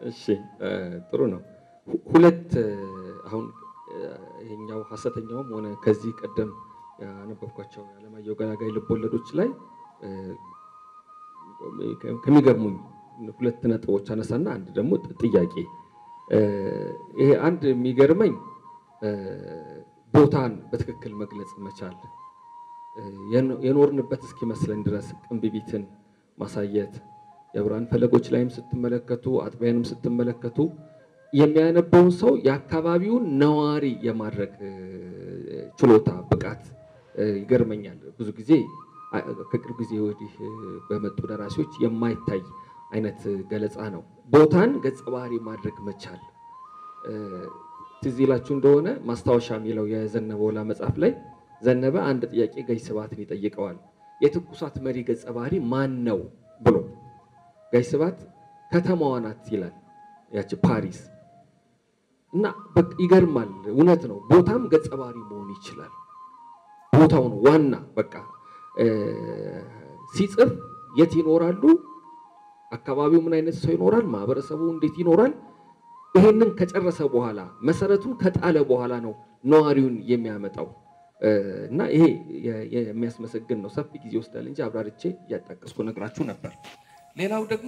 እሺ ጥሩ ነው። ሁለት አሁን ይሄኛው ሐሰተኛውም ሆነ ከዚህ ቀደም ያነበብኳቸው የዓለማየሁ ገላጋይ ልቦለዶች ላይ ከሚገርሙኝ ሁለት ነጥቦች አነሳና አንድ ደግሞ ጥያቄ። ይሄ አንድ የሚገርመኝ ቦታን በትክክል መግለጽ መቻል የኖርንበት እስኪመስለን ድረስ ቅንብቢትን ማሳየት የብርሃን ፈለጎች ላይም ስትመለከቱ አጥቢያንም ስትመለከቱ የሚያነበውን ሰው የአካባቢውን ነዋሪ የማድረግ ችሎታ ብቃት ይገርመኛል። ብዙ ጊዜ ከቅርብ ጊዜ ወዲህ በመጡ ደራሲዎች የማይታይ አይነት ገለጻ ነው። ቦታን ገጸ ባህሪ ማድረግ መቻል ትዝ ይላችሁ እንደሆነ ማስታወሻ የሚለው የዘነበ ወላ መጽሐፍ ላይ ዘነበ አንድ ጥያቄ ጋሽ ስብሐትን ይጠይቀዋል። የትኩሳት መሪ ገጸ ባህሪ ማን ነው ብሎ ጋሽ ስብሐት ከተማዋ ናት ይላል፣ ያቺ ፓሪስ እና ይገርማል። እውነት ነው። ቦታም ገጸ ባህሪ መሆን ይችላል። ቦታው ነው ዋና። በቃ ሲጽፍ የት ይኖራሉ፣ አካባቢው ምን አይነት ሰው ይኖራል፣ ማህበረሰቡ እንዴት ይኖራል። ይሄንን ከጨረሰ በኋላ መሰረቱን ከጣለ በኋላ ነው ነዋሪውን የሚያመጣው እና ይሄ የሚያስመሰግን ነው። ሰፊ ጊዜ ይወስዳል እንጂ አብራርቼ እያጣቀስኩ ነግራችሁ ነበር። ሌላው ደግሞ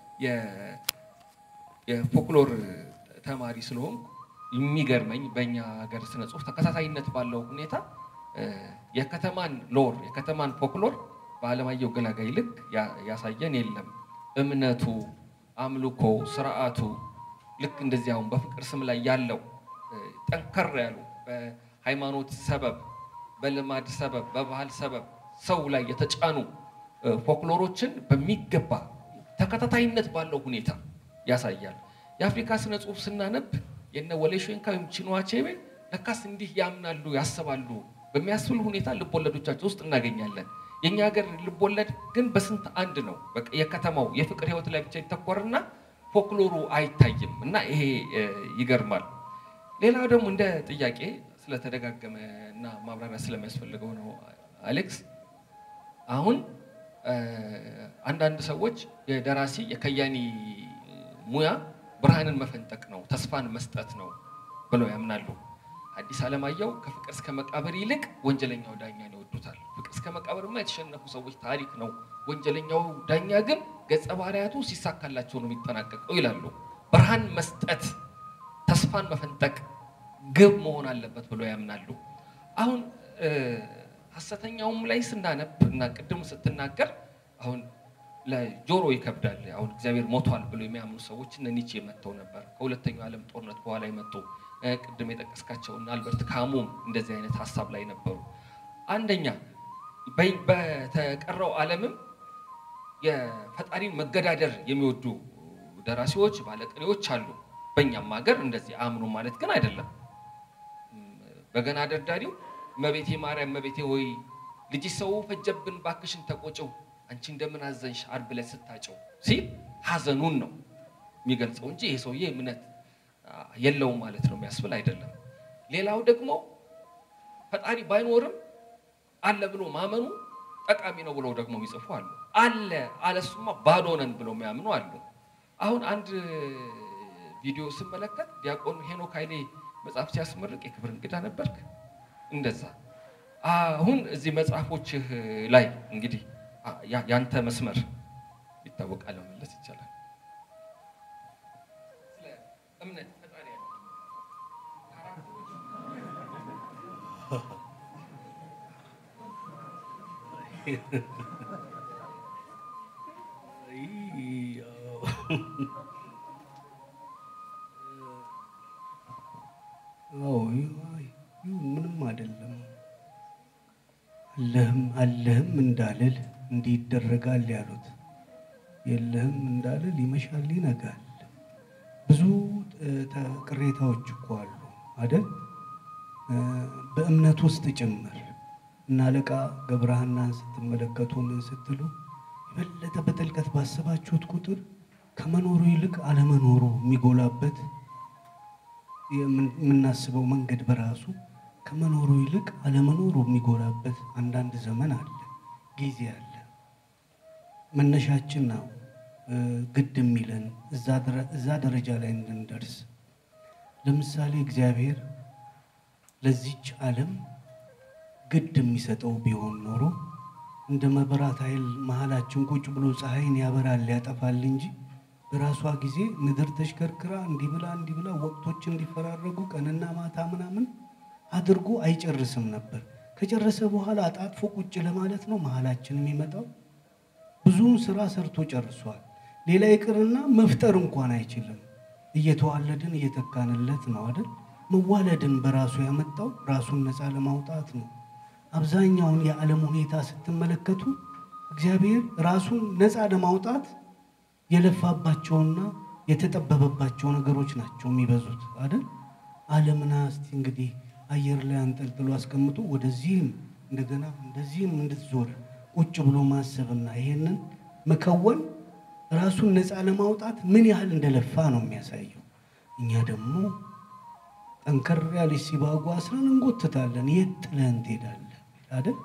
የፎክሎር ተማሪ ስለሆንኩ የሚገርመኝ በእኛ ሀገር ስነ ጽሁፍ ተከታታይነት ባለው ሁኔታ የከተማን ሎር የከተማን ፎክሎር በዓለማየሁ ገላጋይ ልክ ያሳየን የለም። እምነቱ፣ አምልኮ፣ ስርዓቱ ልክ እንደዚህ አሁን በፍቅር ስም ላይ ያለው ጠንከር ያሉ በሃይማኖት ሰበብ፣ በልማድ ሰበብ፣ በባህል ሰበብ ሰው ላይ የተጫኑ ፎክሎሮችን በሚገባ ተከታታይነት ባለው ሁኔታ ያሳያል። የአፍሪካ ስነ ጽሁፍ ስናነብ የነ ወሌ ሾንካ ወይም ቺኑዋ አቼቤ ለካስ እንዲህ ያምናሉ ያስባሉ በሚያስብል ሁኔታ ልቦለዶቻቸው ውስጥ እናገኛለን። የእኛ ሀገር ልቦለድ ግን በስንት አንድ ነው። በቃ የከተማው የፍቅር ህይወት ላይ ብቻ ይተኮርና ፎክሎሩ አይታይም እና ይሄ ይገርማል። ሌላው ደግሞ እንደ ጥያቄ ስለተደጋገመ እና ማብራሪያ ስለሚያስፈልገው ነው አሌክስ። አሁን አንዳንድ ሰዎች የደራሲ የከያኒ ሙያ ብርሃንን መፈንጠቅ ነው፣ ተስፋን መስጠት ነው ብለው ያምናሉ። ሐዲስ ዓለማየሁ ከፍቅር እስከ መቃብር ይልቅ ወንጀለኛው ዳኛን ይወዱታል። ፍቅር እስከ መቃብርማ የተሸነፉ ሰዎች ታሪክ ነው፣ ወንጀለኛው ዳኛ ግን ገጸ ባህሪያቱ ሲሳካላቸው ነው የሚጠናቀቀው ይላሉ። ብርሃን መስጠት፣ ተስፋን መፈንጠቅ ግብ መሆን አለበት ብለው ያምናሉ። አሁን ሐሰተኛውም ላይ ስናነብ እና ቅድም ስትናገር አሁን ለጆሮ ይከብዳል። አሁን እግዚአብሔር ሞቷል ብሎ የሚያምኑ ሰዎች እነ ኒቼ መጥተው ነበር። ከሁለተኛው ዓለም ጦርነት በኋላ የመጡ ቅድም የጠቀስካቸው እና አልበርት ካሙም እንደዚህ አይነት ሀሳብ ላይ ነበሩ። አንደኛ በተቀረው ዓለምም የፈጣሪን መገዳደር የሚወዱ ደራሲዎች፣ ባለቅኔዎች አሉ። በእኛም ሀገር እንደዚህ አምኑ ማለት ግን አይደለም። በገና ደርዳሪው እመቤቴ ማርያም እመቤቴ ሆይ ልጅ ሰው ፈጀብን ባክሽን ተቆጨው አንቺ እንደምን አዘንሽ ዓርብ ዕለት ስታጨው ሲል ሀዘኑን ነው የሚገልጸው እንጂ ይሄ ሰውዬ እምነት የለውም ማለት ነው የሚያስብል አይደለም። ሌላው ደግሞ ፈጣሪ ባይኖርም አለ ብሎ ማመኑ ጠቃሚ ነው ብለው ደግሞ የሚጽፉ አሉ። አለ አለሱማ ባዶ ነን ብለው የሚያምኑ አሉ። አሁን አንድ ቪዲዮ ስመለከት ዲያቆን ሄኖክ ኃይሌ መጽሐፍ ሲያስመርቅ የክብር እንግዳ ነበርክ። እንደዛ አሁን እዚህ መጽሐፎችህ ላይ እንግዲህ ያንተ መስመር ይታወቃል መመለስ ይቻላል። ስለ እምነት ፈጣሪ ያለ ምንም አይደለም። አለህም አለህም እንዳልል እንዲህ ይደረጋል ያሉት የለህም እንዳልል ይመሻል ይነጋል። ብዙ ቅሬታዎች እኮ አሉ አይደል? በእምነት ውስጥ ጭምር እና አለቃ ገብረሐናን ስትመለከቱ ምን ስትሉ የበለጠ በጥልቀት ባሰባችሁት ቁጥር ከመኖሩ ይልቅ አለመኖሩ የሚጎላበት የምናስበው መንገድ በራሱ ከመኖሩ ይልቅ አለመኖሩ የሚጎላበት አንዳንድ ዘመን አለ፣ ጊዜ አለ። መነሻችን ነው ግድ የሚለን እዛ ደረጃ ላይ እንድንደርስ። ለምሳሌ እግዚአብሔር ለዚች ዓለም ግድ የሚሰጠው ቢሆን ኖሮ እንደ መብራት ኃይል መሀላችን ቁጭ ብሎ ፀሐይን ያበራል ያጠፋል እንጂ በራሷ ጊዜ ምድር ተሽከርክራ እንዲህ ብላ እንዲህ ብላ ወቅቶች እንዲፈራረጉ ቀንና ማታ ምናምን አድርጎ አይጨርስም ነበር። ከጨረሰ በኋላ አጣጥፎ ቁጭ ለማለት ነው መሀላችን የሚመጣው። ብዙውን ስራ ሰርቶ ጨርሷል። ሌላ ይቅርና መፍጠር እንኳን አይችልም። እየተዋለድን እየተካንለት ነው አይደል? መዋለድን በራሱ ያመጣው ራሱን ነፃ ለማውጣት ነው። አብዛኛውን የዓለም ሁኔታ ስትመለከቱ እግዚአብሔር ራሱን ነፃ ለማውጣት የለፋባቸውና የተጠበበባቸው ነገሮች ናቸው የሚበዙት አይደል? ዓለምና እስቲ እንግዲህ አየር ላይ አንጠልጥሎ አስቀምጦ ወደዚህም እንደገና እንደዚህም እንድትዞር ቁጭ ብሎ ማሰብና ይሄንን መከወን ራሱን ነፃ ለማውጣት ምን ያህል እንደለፋ ነው የሚያሳየው። እኛ ደግሞ ጠንከር ያለች ሲባጓ አስረን እንጎትታለን። የት ጥለህን ትሄዳለህ አይደል?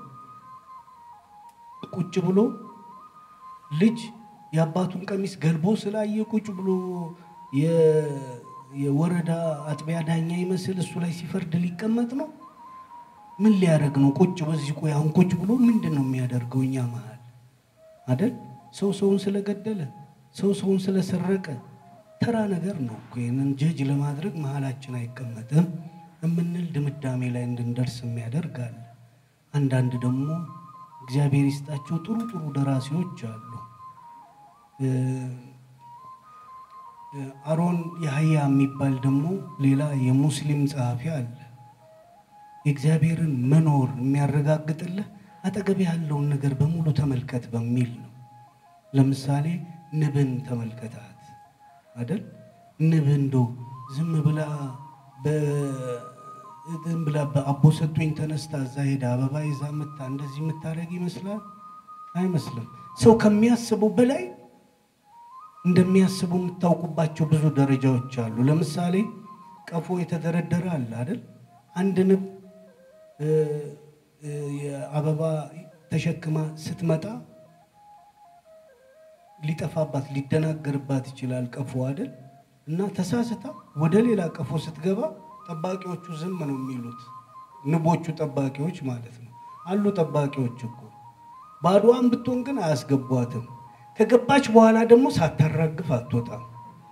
ቁጭ ብሎ ልጅ የአባቱን ቀሚስ ገልቦ ስላየ ቁጭ ብሎ የወረዳ አጥቢያ ዳኛ ይመስል እሱ ላይ ሲፈርድ ሊቀመጥ ነው። ምን ሊያደርግ ነው? ቁጭ በዚህ ቆይ አሁን ቁጭ ብሎ ምንድን ነው የሚያደርገው? እኛ መሀል አይደል? ሰው ሰውን ስለገደለ፣ ሰው ሰውን ስለሰረቀ ተራ ነገር ነው እኮ። ይህንን ጀጅ ለማድረግ መሀላችን አይቀመጥም የምንል ድምዳሜ ላይ እንድንደርስ የሚያደርግ አለ። አንዳንድ ደግሞ እግዚአብሔር ይስጣቸው ጥሩ ጥሩ ደራሲዎች አሉ። አሮን ያህያ የሚባል ደግሞ ሌላ የሙስሊም ጸሐፊ አለ። የእግዚአብሔርን መኖር የሚያረጋግጥልህ አጠገብ ያለውን ነገር በሙሉ ተመልከት በሚል ነው። ለምሳሌ ንብን ተመልከታት አይደል? ንብ እንደው ዝም ብላ ዝም ብላ በአቦ ሰጡኝ ተነስታ እዛ ሄዳ አበባ ይዛ ምታ እንደዚህ የምታደርግ ይመስላል? አይመስልም። ሰው ከሚያስበው በላይ እንደሚያስቡ የምታውቁባቸው ብዙ ደረጃዎች አሉ። ለምሳሌ ቀፎ የተደረደረ አለ አይደል? አንድ ንብ የአበባ ተሸክማ ስትመጣ ሊጠፋባት ሊደናገርባት ይችላል ቀፎ አይደል? እና ተሳስታ ወደ ሌላ ቀፎ ስትገባ ጠባቂዎቹ ዝም ነው የሚሉት። ንቦቹ ጠባቂዎች ማለት ነው። አሉ ጠባቂዎች እኮ ባዶዋን ብትሆን ግን አያስገቧትም። ከገባች በኋላ ደግሞ ሳታራግፍ አትወጣም።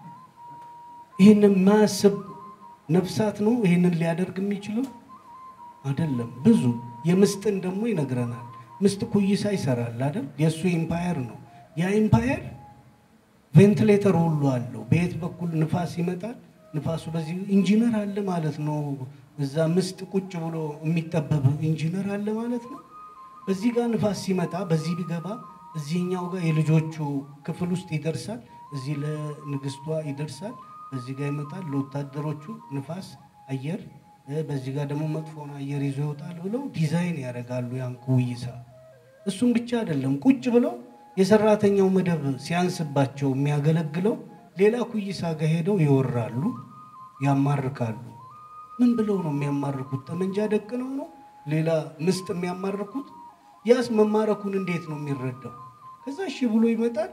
ይህንን ማያስብ ነፍሳት ነው ይህንን ሊያደርግ የሚችለው አይደለም። ብዙ የምስጥን ደግሞ ይነግረናል። ምስጥ ኩይሳ ይሰራል አይደል? የእሱ ኢምፓየር ነው። ያ ኢምፓየር ቬንትሌተር ሁሉ አለው። በየት በኩል ንፋስ ይመጣል? ንፋሱ በዚህ ኢንጂነር አለ ማለት ነው። እዛ ምስጥ ቁጭ ብሎ የሚጠበብ ኢንጂነር አለ ማለት ነው። በዚህ ጋር ንፋስ ሲመጣ በዚህ ቢገባ እዚህኛው ጋር የልጆቹ ክፍል ውስጥ ይደርሳል። እዚህ ለንግስቷ ይደርሳል። በዚህ ጋር ይመጣል ለወታደሮቹ ንፋስ አየር፣ በዚህ ጋር ደግሞ መጥፎን አየር ይዞ ይወጣል ብለው ዲዛይን ያደርጋሉ ያን ኩይሳ። እሱም ብቻ አይደለም ቁጭ ብለው የሰራተኛው መደብ ሲያንስባቸው የሚያገለግለው ሌላ ኩይሳ ጋር ሄደው ይወራሉ፣ ያማርካሉ። ምን ብለው ነው የሚያማርኩት? ጠመንጃ ደቅነው ነው ሌላ ምስጥ የሚያማርኩት? ያስ መማረኩን እንዴት ነው የሚረዳው? ከዛ እሺ ብሎ ይመጣል።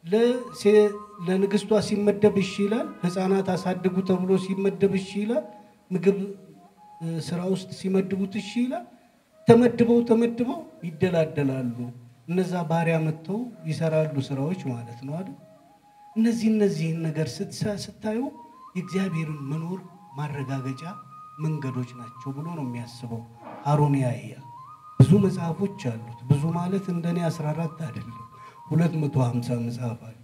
ለንግስቷ ሲመደብ እሺ ይላል። ህፃናት አሳድጉ ተብሎ ሲመደብ እሺ ይላል። ምግብ ስራ ውስጥ ሲመድቡት እሺ ይላል። ተመድበው ተመድበው ይደላደላሉ። እነዛ ባሪያ መጥተው ይሰራሉ ስራዎች ማለት ነው አይደል? እነዚህ እነዚህን ነገር ስታዩ የእግዚአብሔርን መኖር ማረጋገጫ መንገዶች ናቸው ብሎ ነው የሚያስበው አሮን ያህያ። ብዙ መጽሐፎች አሉት። ብዙ ማለት እንደኔ 14 አይደለም 250 መጽሐፍ አለው።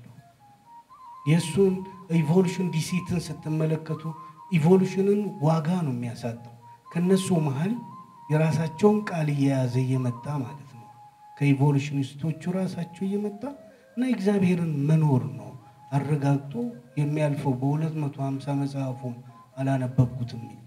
የእሱን ኢቮሉሽን ዲሲትን ስትመለከቱ ኢቮሉሽንን ዋጋ ነው የሚያሳጠው። ከነሱ መሀል የራሳቸውን ቃል እየያዘ እየመጣ ማለት ነው። ከኢቮሉሽኒስቶቹ ራሳቸው እየመጣ እና የእግዚአብሔርን መኖር ነው አረጋግጦ የሚያልፈው። በ250 መጽሐፉም አላነበብኩትም እንጂ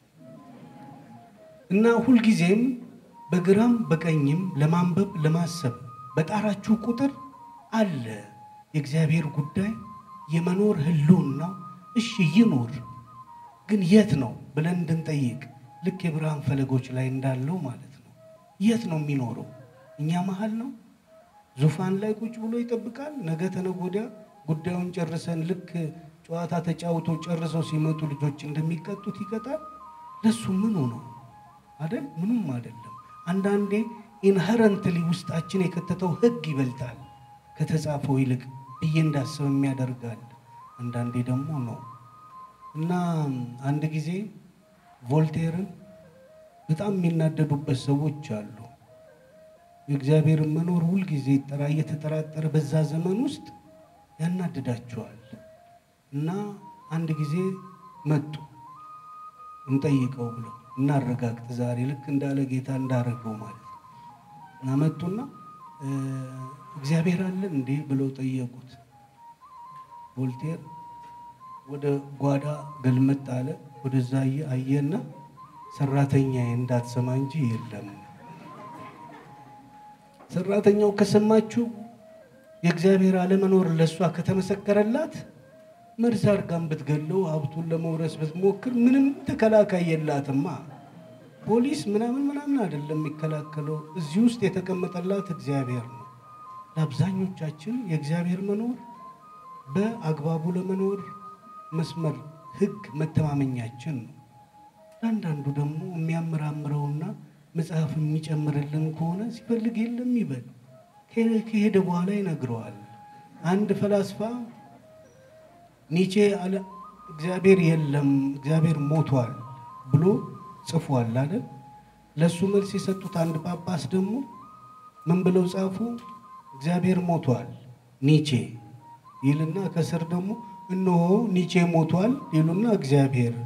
እና ሁልጊዜም በግራም በቀኝም ለማንበብ ለማሰብ በጣራችሁ ቁጥር አለ የእግዚአብሔር ጉዳይ የመኖር ህልውናው። እሺ ይኖር፣ ግን የት ነው ብለን እንድንጠይቅ ልክ የብርሃን ፈለጎች ላይ እንዳለው ማለት ነው። የት ነው የሚኖረው? እኛ መሀል ነው? ዙፋን ላይ ቁጭ ብሎ ይጠብቃል? ነገ ተነገ ወዲያ ጉዳዩን ጨርሰን ልክ ጨዋታ ተጫውቶ ጨርሰው ሲመጡ ልጆች እንደሚቀጡት ይቀጣል። ለሱ ምኑ ነው አይደል? ምኑም አይደለም። አንዳንዴ ኢንሄረንትሊ ውስጣችን የከተተው ህግ ይበልጣል ከተጻፈው ይልቅ ብዬ እንዳስብ የሚያደርጋል። አንዳንዴ ደግሞ ነው እና አንድ ጊዜ ቮልቴርን በጣም የሚናደዱበት ሰዎች አሉ። የእግዚአብሔርን መኖር ሁልጊዜ ይጠራ እየተጠራጠረ በዛ ዘመን ውስጥ ያናድዳቸዋል። እና አንድ ጊዜ መጡ እንጠይቀው ብለው እናረጋግጥ ዛሬ ልክ እንዳለ ጌታ እንዳረገው ማለት ነው። እና መጡና እግዚአብሔር አለን እንዴ ብለው ጠየቁት። ቮልቴር ወደ ጓዳ ገልመጥ አለ። ወደዛ አየና ሰራተኛዬ እንዳትሰማ እንጂ የለም። ሰራተኛው ከሰማችሁ የእግዚአብሔር አለመኖር ለእሷ ከተመሰከረላት መርዝ አድርጋን ብትገለው ሀብቱን ለመውረስ ብትሞክር ምንም ተከላካይ የላትማ። ፖሊስ ምናምን ምናምን አይደለም የሚከላከለው። እዚህ ውስጥ የተቀመጠላት እግዚአብሔር ነው። ለአብዛኞቻችን የእግዚአብሔር መኖር በአግባቡ ለመኖር መስመር ህግ መተማመኛችን ነው። ለአንዳንዱ ደግሞ የሚያመራምረውና መጽሐፍ የሚጨምርልን ከሆነ ሲፈልግ የለም ይበል፣ ከሄደ በኋላ ይነግረዋል። አንድ ፈላስፋ ኒቼ አለ እግዚአብሔር የለም እግዚአብሔር ሞቷል ብሎ ጽፏል አይደል? ለእሱ መልስ የሰጡት አንድ ጳጳስ ደግሞ ምን ብለው ጻፉ? እግዚአብሔር ሞቷል ኒቼ ይልና ከስር ደግሞ እነሆ ኒቼ ሞቷል ይሉና እግዚአብሔር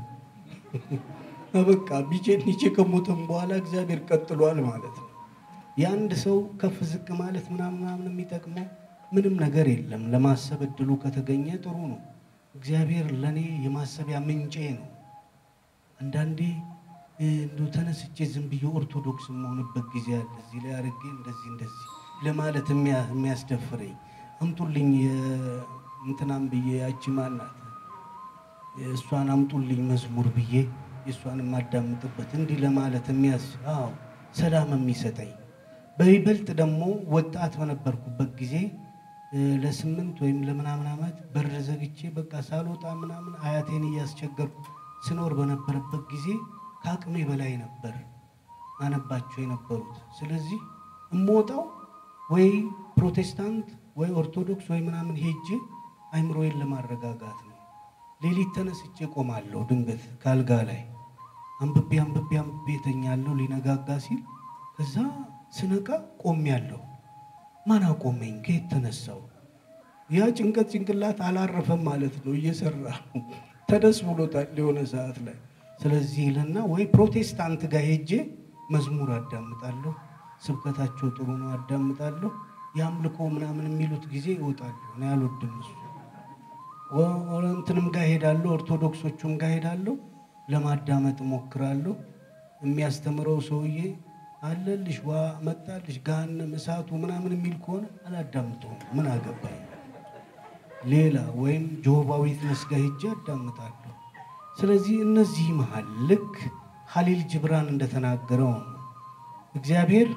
በቃ ቢቼ ኒቼ ከሞተም በኋላ እግዚአብሔር ቀጥሏል ማለት ነው። የአንድ ሰው ከፍ ዝቅ ማለት ምናምን ምናምን የሚጠቅመው ምንም ነገር የለም። ለማሰብ እድሉ ከተገኘ ጥሩ ነው። እግዚአብሔር ለእኔ የማሰቢያ ምንጬ ነው። አንዳንዴ እንዶ ተነስቼ ዝም ብዬ ኦርቶዶክስ የምሆንበት ጊዜ አለ። እዚህ ላይ አድርጌ እንደዚህ እንደዚህ ለማለት የሚያስደፍረኝ አምጡልኝ እንትናም ብዬ ያቺ ማናት እሷን አምጡልኝ መዝሙር ብዬ የእሷን የማዳምጥበት እንዲህ ለማለት የሚያስ አዎ ሰላም የሚሰጠኝ በይበልጥ ደግሞ ወጣት በነበርኩበት ጊዜ ለስምንት ወይም ለምናምን ዓመት በር ዘግቼ በቃ ሳልወጣ ምናምን አያቴን እያስቸገርኩ ስኖር በነበረበት ጊዜ ከአቅሜ በላይ ነበር አነባቸው የነበሩት። ስለዚህ እምወጣው ወይ ፕሮቴስታንት ወይ ኦርቶዶክስ ወይ ምናምን ሄጄ አይምሮዬን ለማረጋጋት ነው። ሌሊት ተነስቼ ቆማለሁ። ድንገት ካልጋ ላይ አንብቤ አንብቤ አንብቤ ተኛለሁ። ሊነጋጋ ሲል ከዛ ስነቃ ቆሜያለሁ። ማን አቆመኝ? ከየት ተነሳው? ያ ጭንቀት ጭንቅላት አላረፈም ማለት ነው። እየሰራ ተደስ ብሎታል የሆነ ሰዓት ላይ። ስለዚህ ይልና ወይ ፕሮቴስታንት ጋር ሄጄ መዝሙር አዳምጣለሁ። ስብከታቸው ጥሩ ነው፣ አዳምጣለሁ። የአምልኮ ምናምን የሚሉት ጊዜ ይወጣሉ። እኔ አልወድም እሱ። እንትንም ጋር ሄዳለሁ፣ ኦርቶዶክሶቹም ጋር ሄዳለሁ፣ ለማዳመጥ እሞክራለሁ። የሚያስተምረው ሰውዬ አለልሽ ዋ መጣልሽ ገሃነም እሳቱ ምናምን የሚል ከሆነ አላዳምጠውም። ምን አገባኝ። ሌላ ወይም ጆሆባ ዊትነስ ጋር ሄጄ አዳምጣለሁ። ስለዚህ እነዚህ መሀል ልክ ሀሊል ጅብራን እንደተናገረው ነው እግዚአብሔር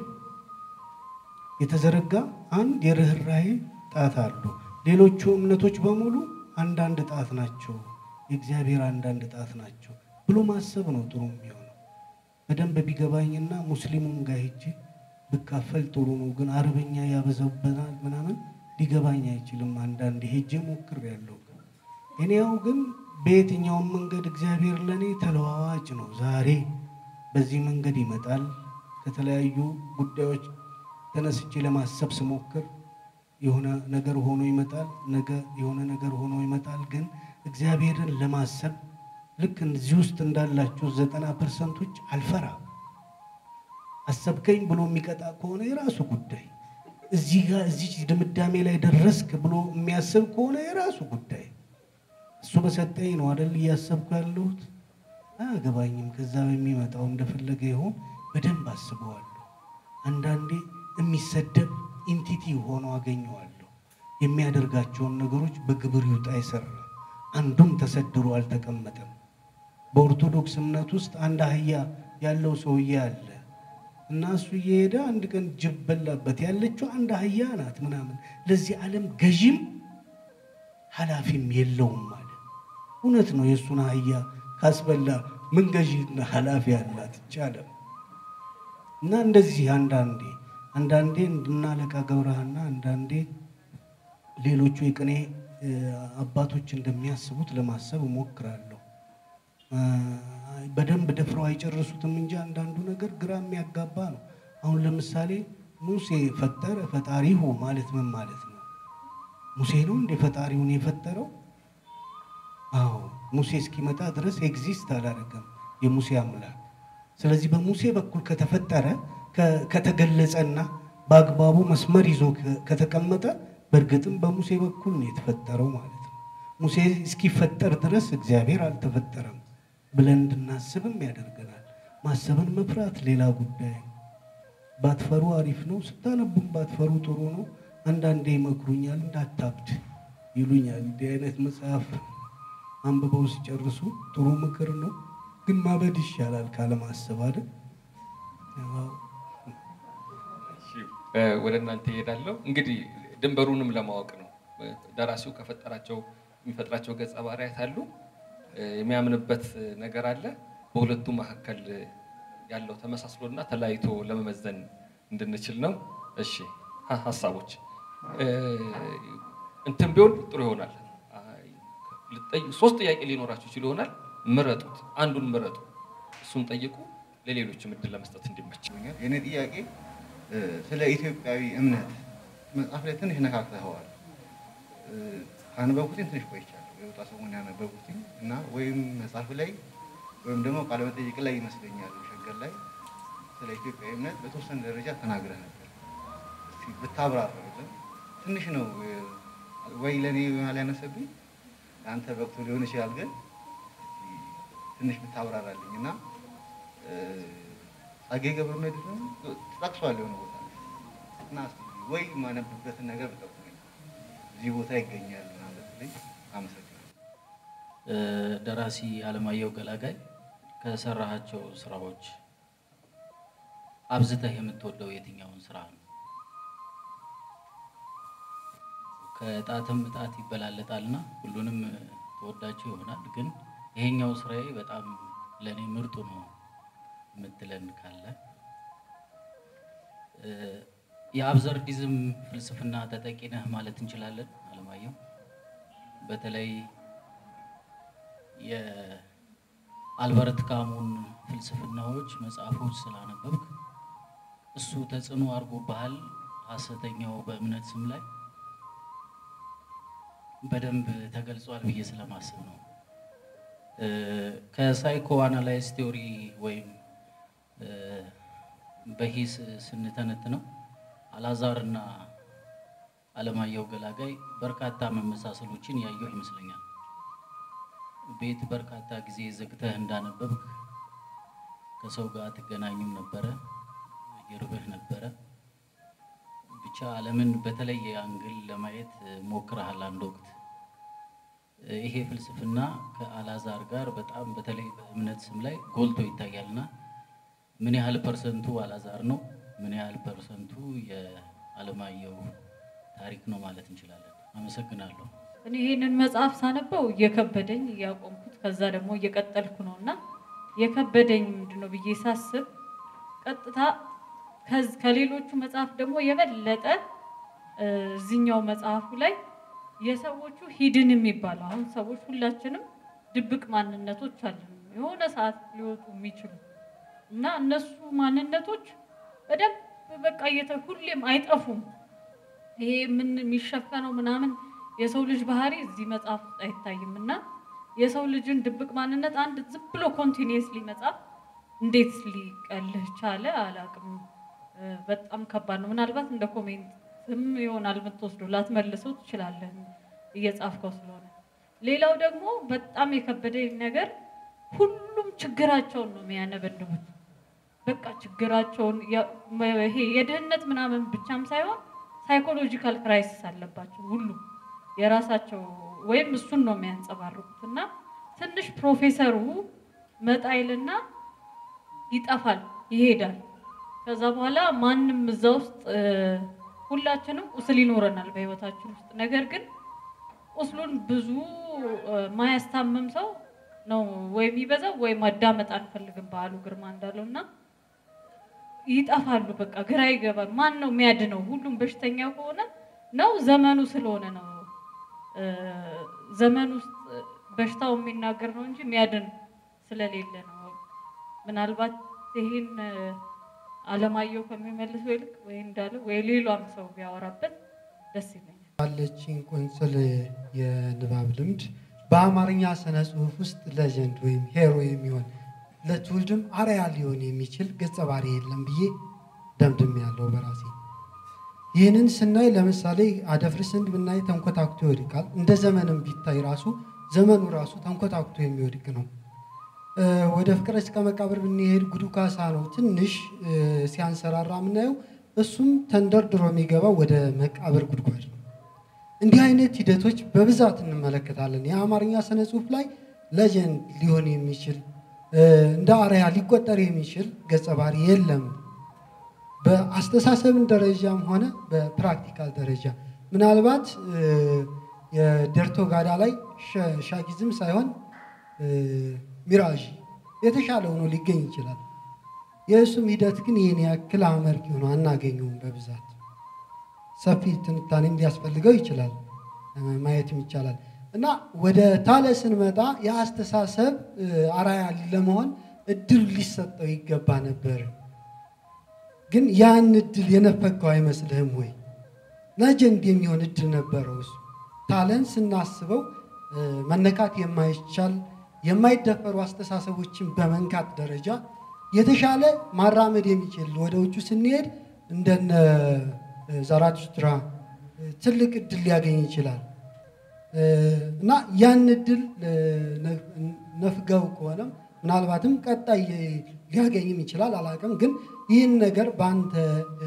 የተዘረጋ አንድ የርኅራኄ ጣት አሉ። ሌሎቹ እምነቶች በሙሉ አንዳንድ ጣት ናቸው፣ የእግዚአብሔር አንዳንድ ጣት ናቸው ብሎ ማሰብ ነው ጥሩ የሚሆነው። በደንብ ቢገባኝና ሙስሊሙም ጋር ሄጄ ብካፈል ጥሩ ነው። ግን አረበኛ ያበዛብናል ምናምን ሊገባኝ አይችልም። አንዳንድ ሄጄ ሞክሬያለሁ። እኔያው ግን በየትኛውም መንገድ እግዚአብሔር ለእኔ ተለዋዋጭ ነው። ዛሬ በዚህ መንገድ ይመጣል። ከተለያዩ ጉዳዮች ተነስቼ ለማሰብ ስሞክር የሆነ ነገር ሆኖ ይመጣል። ነገ የሆነ ነገር ሆኖ ይመጣል። ግን እግዚአብሔርን ለማሰብ ልክ እዚህ ውስጥ እንዳላችሁ ዘጠና ፐርሰንቶች አልፈራ አሰብከኝ ብሎ የሚቀጣ ከሆነ የራሱ ጉዳይ፣ እዚህ ጋር እዚህ ድምዳሜ ላይ ደረስክ ብሎ የሚያስብ ከሆነ የራሱ ጉዳይ። እሱ በሰጠኝ ነው አደል እያሰብኩ ያለሁት። አያገባኝም። ከዛ በሚመጣው እንደፈለገ ይሆን በደንብ አስበዋለሁ። አንዳንዴ የሚሰደብ ኢንቲቲ ሆኖ አገኘዋለሁ። የሚያደርጋቸውን ነገሮች በግብር ይውጣ አይሰራ አንዱም ተሰድሮ አልተቀመጠም። በኦርቶዶክስ እምነት ውስጥ አንድ አህያ ያለው ሰውዬ አለ እና እሱ እየሄደ አንድ ቀን ጅብ በላበት። ያለችው አንድ አህያ ናት ምናምን ለዚህ ዓለም ገዢም ኃላፊም የለውም ማለት እውነት ነው። የእሱን አህያ ካስበላ ምን ገዢና ኃላፊ አላት ይቻለም እና እንደዚህ አንዳንዴ አንዳንዴ እንድናለቃ ገብረሃና አንዳንዴ ሌሎቹ የቅኔ አባቶች እንደሚያስቡት ለማሰብ እሞክራለሁ። በደንብ ደፍረው አይጨርሱትም እንጂ አንዳንዱ ነገር ግራ የሚያጋባ ነው። አሁን ለምሳሌ ሙሴ ፈጠረ ፈጣሪሁ ማለት ምን ማለት ነው? ሙሴ ነው እንደ ፈጣሪውን የፈጠረው? አዎ ሙሴ እስኪመጣ ድረስ ኤግዚስት አላደረገም የሙሴ አምላክ። ስለዚህ በሙሴ በኩል ከተፈጠረ ከተገለጸና በአግባቡ መስመር ይዞ ከተቀመጠ በእርግጥም በሙሴ በኩል ነው የተፈጠረው ማለት ነው። ሙሴ እስኪፈጠር ድረስ እግዚአብሔር አልተፈጠረም ብለን እንድናስብም ያደርገናል። ማሰብን መፍራት ሌላ ጉዳይ ነው። ባትፈሩ አሪፍ ነው። ስታነቡም ባትፈሩ ጥሩ ነው። አንዳንዴ ይመክሩኛል፣ እንዳታብድ ይሉኛል። እንዲህ አይነት መጽሐፍ አንብበው ሲጨርሱ ጥሩ ምክር ነው፣ ግን ማበድ ይሻላል ካለማሰብ አይደል? ወደ እናንተ ይሄዳለሁ። እንግዲህ ድንበሩንም ለማወቅ ነው። ደራሲው ከፈጠራቸው የሚፈጥራቸው ገጸ ባህሪያት አሉ፣ የሚያምንበት ነገር አለ። በሁለቱ መካከል ያለው ተመሳስሎና ተለያይቶ ለመመዘን እንድንችል ነው። እሺ ሀሳቦች እንትን ቢሆን ጥሩ ይሆናል። ሶስት ጥያቄ ሊኖራችሁ ይችል ይሆናል። ምረጡት፣ አንዱን ምረጡ፣ እሱን ጠይቁ፣ ለሌሎችም እድል ለመስጠት እንዲመች። የኔ ጥያቄ ስለ ኢትዮጵያዊ እምነት መጽሐፍ ላይ ትንሽ ነካክተኸዋል። ካነበብኩትኝ ትንሽ ቆይቻለሁ፣ የወጣ ሰሞን ያነበብኩትኝ እና ወይም መጽሐፍ ላይ ወይም ደግሞ ቃለ መጠይቅ ላይ ይመስለኛል ሸገር ላይ ስለ ኢትዮጵያዊ እምነት በተወሰነ ደረጃ ተናግረህ ነበር። እስኪ ብታብራራልን ትንሽ ነው ወይ ለእኔ ይሆናል ያነሰብኝ ለአንተ በቅቶ ሊሆን ይችላል፣ ግን ትንሽ ብታብራራልኝ እና ጸጌ ገብረ መድኅን ተጠቅሷል የሆነ ቦታ እና ወይ ማነብበትን ነገር ብጠቁመኝ እዚህ ቦታ ይገኛል ማለት ልኝ አመሰግናለሁ። ደራሲ አለማየሁ ገላጋይ ከሰራሃቸው ስራዎች አብዝተህ የምትወደው የትኛውን ስራ ነው? ከእጣትም እጣት ይበላለጣልና ሁሉንም ተወዳቸው ይሆናል። ግን ይሄኛው ስራዬ በጣም ለእኔ ምርጡ ነው የምትለን ካለ የአብዘርዲዝም ፍልስፍና ተጠቂ ነህ ማለት እንችላለን። አለማየሁ በተለይ የአልበርት ካሙን ፍልስፍናዎች መጽሐፎች ስላነበብክ እሱ ተጽዕኖ አድርጎብሃል። ሐሰተኛው በእምነት ስም ላይ በደንብ ተገልጿል ብዬ ስለማስብ ነው። ከሳይኮ አናላይዝ ቴዎሪ ወይም በሂስ ስንተነትነው አላዛር እና አለማየሁ ገላጋይ በርካታ መመሳሰሎችን ያየሁ ይመስለኛል። ቤት በርካታ ጊዜ ዘግተህ እንዳነበብክ ከሰው ጋር ትገናኝም ነበረ፣ ይርብህ ነበረ። ብቻ ዓለምን በተለየ አንግል ለማየት ሞክረሃል አንድ ወቅት። ይሄ ፍልስፍና ከአላዛር ጋር በጣም በተለይ በእምነት ስም ላይ ጎልቶ ይታያልና ምን ያህል ፐርሰንቱ አላዛር ነው? ምን ያህል ፐርሰንቱ የአለማየሁ ታሪክ ነው ማለት እንችላለን? አመሰግናለሁ። እኔ ይህንን መጽሐፍ ሳነበው እየከበደኝ እያቆምኩት ከዛ ደግሞ እየቀጠልኩ ነው እና የከበደኝ ምንድን ነው ብዬ ሳስብ ቀጥታ ከሌሎቹ መጽሐፍ ደግሞ የበለጠ እዚኛው መጽሐፉ ላይ የሰዎቹ ሂድን የሚባለው አሁን ሰዎች ሁላችንም ድብቅ ማንነቶች አለን የሆነ ሰዓት ሊወጡ የሚችሉ እና እነሱ ማንነቶች በደንብ በቃ ሁሌም አይጠፉም። ይሄ ምን የሚሸፈነው ምናምን የሰው ልጅ ባህሪ እዚህ መጽሐፍ ውስጥ አይታይም እና የሰው ልጅን ድብቅ ማንነት አንድ ዝም ብሎ ኮንቲኒየስሊ መጽሐፍ እንዴት ሊቀልህ ቻለ አላቅም። በጣም ከባድ ነው። ምናልባት እንደ ኮሜንትም ይሆናል የምትወስደው ላትመልሰው ትችላለህ እየጻፍከው ስለሆነ። ሌላው ደግሞ በጣም የከበደኝ ነገር ሁሉም ችግራቸውን ነው የሚያነበንቡት። በቃ ችግራቸውን ይሄ የድህነት ምናምን ብቻም ሳይሆን ሳይኮሎጂካል ክራይሲስ አለባቸው ሁሉም የራሳቸው ወይም እሱን ነው የሚያንጸባርቁት እና ትንሽ ፕሮፌሰሩ መጣይልና ይጠፋል፣ ይሄዳል። ከዛ በኋላ ማንም እዛ ውስጥ ሁላችንም ቁስል ይኖረናል በህይወታችን ውስጥ። ነገር ግን ቁስሉን ብዙ እ፣ ማያስታምም ሰው ነው ወይ የሚበዛው ወይ ማዳመጥ አንፈልግም በዓሉ ግርማ እንዳለው እና ይጠፋሉ። በቃ ግራ ይገባል። ማን ነው የሚያድነው? ሁሉም በሽተኛ ከሆነ ነው ዘመኑ ስለሆነ ነው እ፣ ዘመን ውስጥ በሽታው የሚናገር ነው እንጂ የሚያድን ስለሌለ ነው። ምናልባት ይህን እ፣ አለማየሁ ከሚመልሰው ይልቅ ወይ እንዳለው ወይ ሌሏም ሰው ቢያወራበት ደስ ይለኛል። ባለችኝ ቁንጽል የንባብ ልምድ በአማርኛ ስነ ጽሑፍ ውስጥ ሌጀንድ ወይም ሄሮ የሚሆን ለትውልድም አርአያ ሊሆን የሚችል ገጸ ባህሪ የለም ብዬ ደምድም ያለው በራሴ። ይህንን ስናይ ለምሳሌ አደፍርስን ብናይ ተንኮታኩቶ ይወድቃል። እንደ ዘመንም ቢታይ ራሱ ዘመኑ ራሱ ተንኮታኩቶ የሚወድቅ ነው። እ፣ ወደ ፍቅረ እስከ መቃብር ብንሄድ ጉዱ ካሳ ነው ትንሽ እ፣ ሲያንሰራራ የምናየው። እሱም ተንደርድሮ የሚገባው ወደ መቃብር ጉድጓድ ነው። እንዲህ አይነት ሂደቶች በብዛት እንመለከታለን። የአማርኛ ስነ ጽሑፍ ላይ ሌጀንድ ሊሆን የሚችል እ፣ እንደ አርአያ ሊቆጠር የሚችል ገጸ ባህሪ የለም። በአስተሳሰብን ደረጃም ሆነ በፕራክቲካል ደረጃ ምናልባት እ፣ የደርቶ ጋዳ ላይ ሸ- ሻጊዝም ሳይሆን እ፣ ሚራዥ የተሻለ ሆኖ ሊገኝ ይችላል። የእሱም ሂደት ግን ይህን ያክል አመርቂ ሆኖ አናገኘውም በብዛት ሰፊ ትንታኔም ሊያስፈልገው ይችላል፣ እ፣ ማየትም ይቻላል እና ወደ ታለ ስንመጣ የአስተሳሰብ እ፣ አርአያ ለመሆን እድል ሊሰጠው ይገባ ነበር። ግን ያን እድል የነፈገው አይመስልህም ወይ? ለጀንድ የሚሆን እድል ነበረው እሱ። ታለን ስናስበው እ፣ መነካት የማይቻል የማይደፈሩ አስተሳሰቦችን በመንካት ደረጃ የተሻለ ማራመድ የሚችል ወደ ውጩ ስንሄድ እንደነ እ፣ ዛራቱስትራ እ፣ ትልቅ እድል ሊያገኝ ይችላል እ፣ እና ያን እድል እ፣ ነፍ- ነፍገው ከሆነም ምናልባትም ቀጣይ ሊያገኝም ይችላል አላውቅም። ግን ይህን ነገር በአንተ እ፣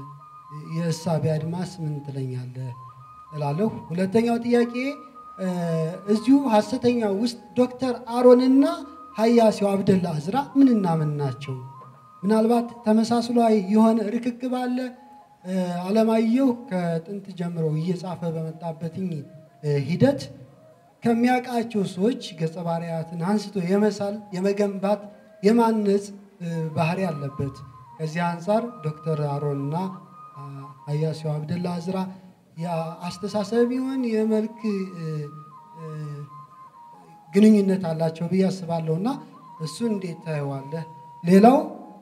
የእሳቤ አድማስ ምን ትለኛለህ እላለሁ። ሁለተኛው ጥያቄ እ፣ እዚሁ ሐሰተኛ ውስጥ ዶክተር አሮንና ሀያሲው አብደላ አዝራ ምንና ምን ናቸው? ምናልባት ተመሳስሎ የሆነ ርክክብ አለ። እ፣ አለማየሁ ከጥንት ጀምሮ እየጻፈ በመጣበትኝ እ፣ ሂደት ከሚያውቃቸው ሰዎች ገጸ ባህሪያትን አንስቶ የመሳል የመገንባት የማነጽ እ፣ ባህሪ አለበት። ከዚህ አንጻር ዶክተር አሮንና አ፣ ሀያሲው አብደላ አዝራ የአስተሳሰብ ይሆን የመልክ እ፣ እ፣ ግንኙነት አላቸው ብዬ አስባለሁ እና እሱ እንዴት ታየዋለህ? ሌላው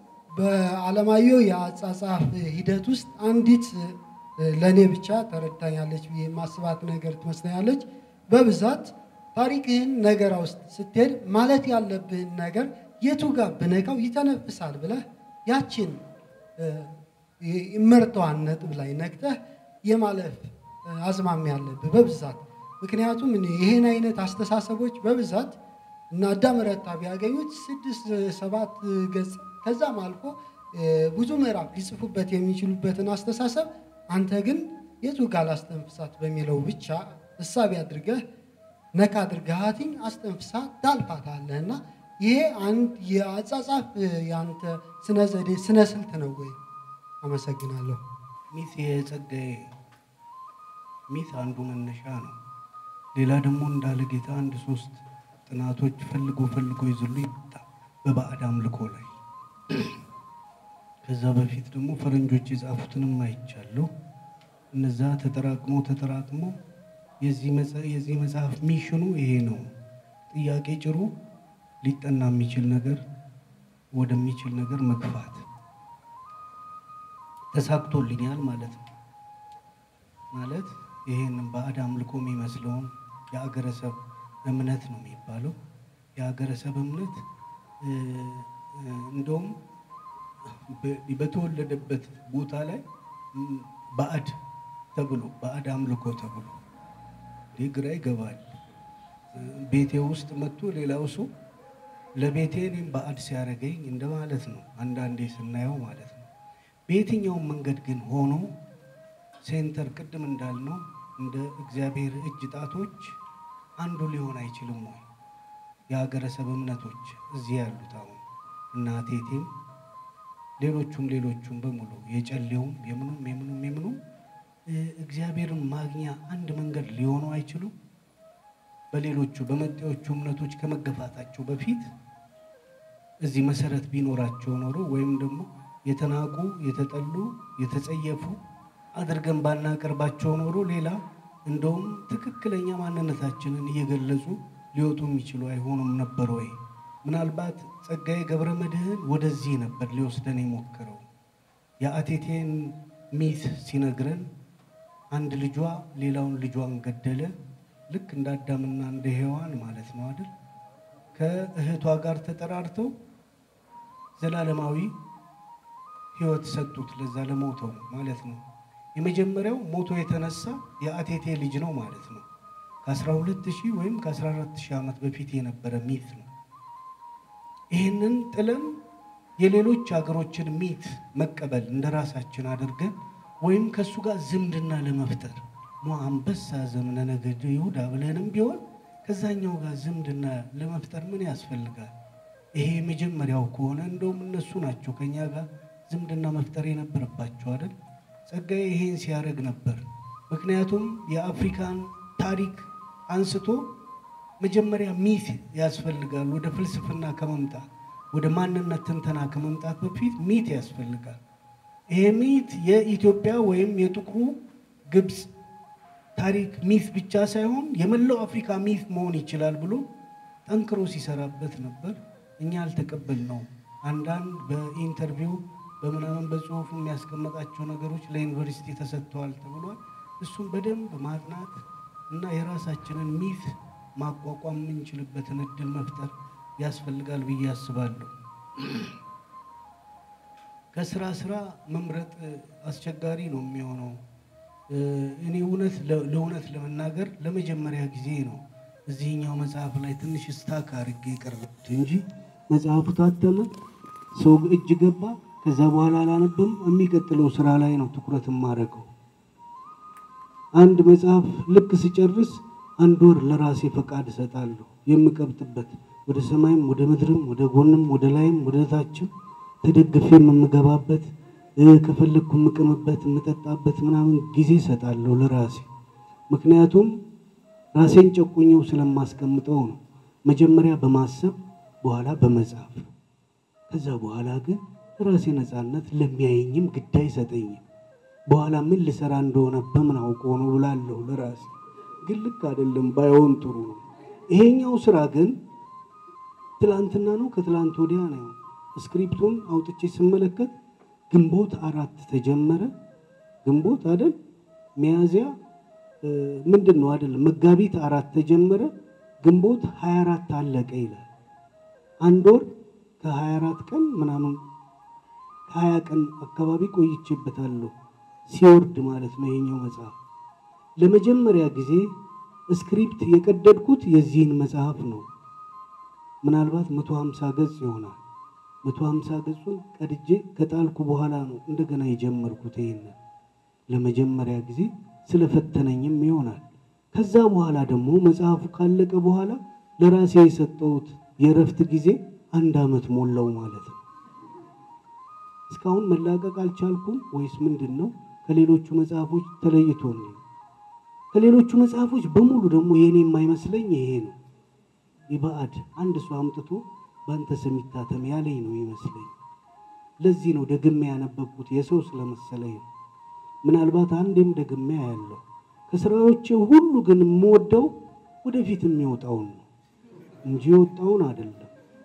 በአለማየሁ የአጻጻፍ ሂደት ውስጥ አንዲት እ፣ ለእኔ ብቻ ተረድታኛለች ብዬ የማስባት ነገር ትመስለኛለች። በብዛት ታሪክህን ነገራ ውስጥ ስትሄድ ማለት ያለብህን ነገር የቱ ጋር ብነካው ይተነፍሳል ብለህ ያችን እ፣ የመርጠዋን ነጥብ ላይ ነክተህ የማለፍ እ፣ አዝማሚያ ያለብህ በብዛት ምክንያቱም እኔ ይህን አይነት አስተሳሰቦች በብዛት እና አዳም ረታ ቢያገኙት ስድስት ሰባት ገጽ ከዛም አልፎ እ፣ ብዙ ምዕራፍ ሊጽፉበት የሚችሉበትን አስተሳሰብ አንተ ግን የቱ ጋር ላስተንፍሳት በሚለው ብቻ እሳቢ አድርገህ ነካ አድርገሃትኝ አስተንፍሳ ታልፋታለህ እና ይሄ አንድ የአጻጻፍ እ፣ የአንተ ስነ ዘዴ ስነ ስልት ነው ወይ? አመሰግናለሁ። ሚት የጸጋዬ ሚት አንዱ መነሻ ነው። ሌላ ደግሞ እንዳለ ጌታ አንድ ሶስት ጥናቶች ፈልጎ ፈልጎ ይዝሉ ይመጣ በባዕድ አምልኮ ላይ ከዛ በፊት ደግሞ ፈረንጆች የጻፉትንም አይቻለሁ። እነዛ ተጠራቅሞ ተጠራቅሞ የዚህ መጽ- የዚህ መጽሐፍ ሚሽኑ ይሄ ነው። ጥያቄ ጭሩ ሊጠና የሚችል ነገር ወደሚችል ነገር መግፋት ተሳክቶልኛል ማለት ነው። ማለት ይሄንን ባዕድ አምልኮ የሚመስለውን የአገረሰብ እምነት ነው የሚባለው። የአገረሰብ እምነት እ፣ እ፣ እንደውም በ- በተወለደበት ቦታ ላይ ም፣ ባዕድ ተብሎ ባዕድ አምልኮ ተብሎ ይህ ግራ ይገባል። እ፣ ቤቴ ውስጥ መጥቶ ሌላው ሰው ለቤቴ እኔም ባዕድ ሲያደርገኝ እንደማለት ነው። አንዳንዴ ስናየው ማለት ነው። በየትኛውም መንገድ ግን ሆኖ ሴንተር ቅድም እንዳልነው እንደ እግዚአብሔር እጅ ጣቶች አንዱ ሊሆን አይችልም ወይ? የሀገረሰብ እምነቶች እዚህ ያሉት አሁን እና ቴቴም ሌሎቹም ሌሎቹም በሙሉ የጨሌውም የምኑም የምኑም የምኑም እ፣ እግዚአብሔርን ማግኛ አንድ መንገድ ሊሆኑ አይችሉም። በሌሎቹ በመጤዎቹ እምነቶች ከመገፋታቸው በፊት እዚህ መሰረት ቢኖራቸው ኖሮ ወይም ደግሞ የተናቁ የተጠሉ የተጸየፉ አድርገን ባናቀርባቸው ኖሮ ሌላ እንደውም ትክክለኛ ማንነታችንን እየገለጹ ሊወጡ የሚችሉ አይሆኑም ነበር ወይ? ምናልባት ጸጋዬ ገብረ መድኅን ወደዚህ ነበር ሊወስደን የሞከረው። የአቴቴን ሚት ሲነግረን አንድ ልጇ ሌላውን ልጇን ገደለ። ልክ እንደ አዳምና እንደ ሔዋን ማለት ነው አይደል? ከእህቷ ጋር ተጠራርተው ዘላለማዊ ሕይወት ሰጡት ለዛ ለሞተው ማለት ነው። የመጀመሪያው ሞቶ የተነሳ የአቴቴ ልጅ ነው ማለት ነው። ከ12 ሺህ ወይም ከ14 ሺህ ዓመት በፊት የነበረ ሚት ነው። ይህንን ጥለን የሌሎች ሀገሮችን ሚት መቀበል እንደ ራሳችን አድርገን ወይም ከእሱ ጋር ዝምድና ለመፍጠር ሞ አንበሳ ዘምነ ነገደ ይሁዳ ብለንም ቢሆን ከዛኛው ጋር ዝምድና ለመፍጠር ምን ያስፈልጋል? ይሄ የመጀመሪያው ከሆነ እንደውም እነሱ ናቸው ከኛ ጋር ዝምድና መፍጠር የነበረባቸው አይደል? ጸጋዬ ይሄን ሲያደርግ ነበር። ምክንያቱም የአፍሪካን ታሪክ አንስቶ መጀመሪያ ሚት ያስፈልጋል። ወደ ፍልስፍና ከመምጣት ወደ ማንነት ትንተና ከመምጣት በፊት ሚት ያስፈልጋል። ይሄ ሚት የኢትዮጵያ ወይም የጥቁሩ ግብፅ ታሪክ ሚት ብቻ ሳይሆን የመላው አፍሪካ ሚት መሆን ይችላል ብሎ ጠንክሮ ሲሰራበት ነበር። እኛ አልተቀበልነው። አንዳንድ በኢንተርቪው በምናምን በጽሁፉ የሚያስቀምጣቸው ነገሮች ለዩኒቨርሲቲ ተሰጥተዋል ተብሏል። እሱም በደንብ ማጥናት እና የራሳችንን ሚት ማቋቋም የምንችልበትን እድል መፍጠር ያስፈልጋል ብዬ አስባለሁ። ከስራ ስራ መምረጥ አስቸጋሪ ነው የሚሆነው። እኔ እውነት ለእውነት ለመናገር ለመጀመሪያ ጊዜ ነው እዚህኛው መጽሐፍ ላይ ትንሽ ስታክ አድርጌ የቀረብኩት እንጂ መጽሐፉ ታተመ፣ ሰው እጅ ገባ። ከዛ በኋላ አላነብም። የሚቀጥለው ስራ ላይ ነው ትኩረት የማደርገው። አንድ መጽሐፍ ልክ ስጨርስ አንድ ወር ለራሴ ፈቃድ እሰጣለሁ የምቀብጥበት ወደ ሰማይም ወደ ምድርም ወደ ጎንም ወደ ላይም ወደ ታችም ተደግፌ የምገባበት ከፈለግኩ የምቅምበት የምጠጣበት ምናምን ጊዜ እሰጣለሁ ለራሴ። ምክንያቱም ራሴን ጨቁኘው ስለማስቀምጠው ነው። መጀመሪያ በማሰብ በኋላ በመጻፍ ከዛ በኋላ ግን ራሴ ነፃነት ለሚያየኝም ግድ አይሰጠኝም። በኋላ ምን ልሰራ እንደሆነ በምን አውቆ ነው ብላለሁ ለራሴ። ግን ልክ አይደለም፣ ባይሆን ጥሩ ነው። ይሄኛው ስራ ግን ትላንትና ነው ከትላንት ወዲያ ነው። ስክሪፕቱን አውጥቼ ስመለከት ግንቦት አራት ተጀመረ። ግንቦት አይደል ሚያዝያ ምንድን ነው አይደል መጋቢት አራት ተጀመረ። ግንቦት 24 አለቀ ይላል። አንድ ወር ከ24 ቀን ምናምን ከ20 ቀን አካባቢ ቆይቼበታለሁ ሲወርድ ማለት ነው ይሄኛው መጽሐፍ። ለመጀመሪያ ጊዜ ስክሪፕት የቀደድኩት የዚህን መጽሐፍ ነው። ምናልባት 150 ገጽ ይሆናል። 150 ገጹን ቀድጄ ከጣልኩ በኋላ ነው እንደገና የጀመርኩት። ይሄንን ለመጀመሪያ ጊዜ ስለፈተነኝም ይሆናል። ከዛ በኋላ ደግሞ መጽሐፉ ካለቀ በኋላ ለራሴ የሰጠሁት የእረፍት ጊዜ አንድ ዓመት ሞላው ማለት ነው። እስካሁን መላቀቅ አልቻልኩም ወይስ ምንድን ነው? ከሌሎቹ መጽሐፎች ተለይቶ ነው። ከሌሎቹ መጽሐፎች በሙሉ ደግሞ የኔ የማይመስለኝ ይሄ ነው። የባዕድ አንድ ሰው አምጥቶ በአንተ ስም ይታተም ያለኝ ነው ይመስለኝ። ለዚህ ነው ደግሜ ያነበብኩት የሰው ስለመሰለኝ ነው። ምናልባት አንዴም ደግሜ ያለው ከስራዎቼ ሁሉ ግን የምወደው ወደፊት የሚወጣውን ነው እንጂ የወጣውን አይደለም።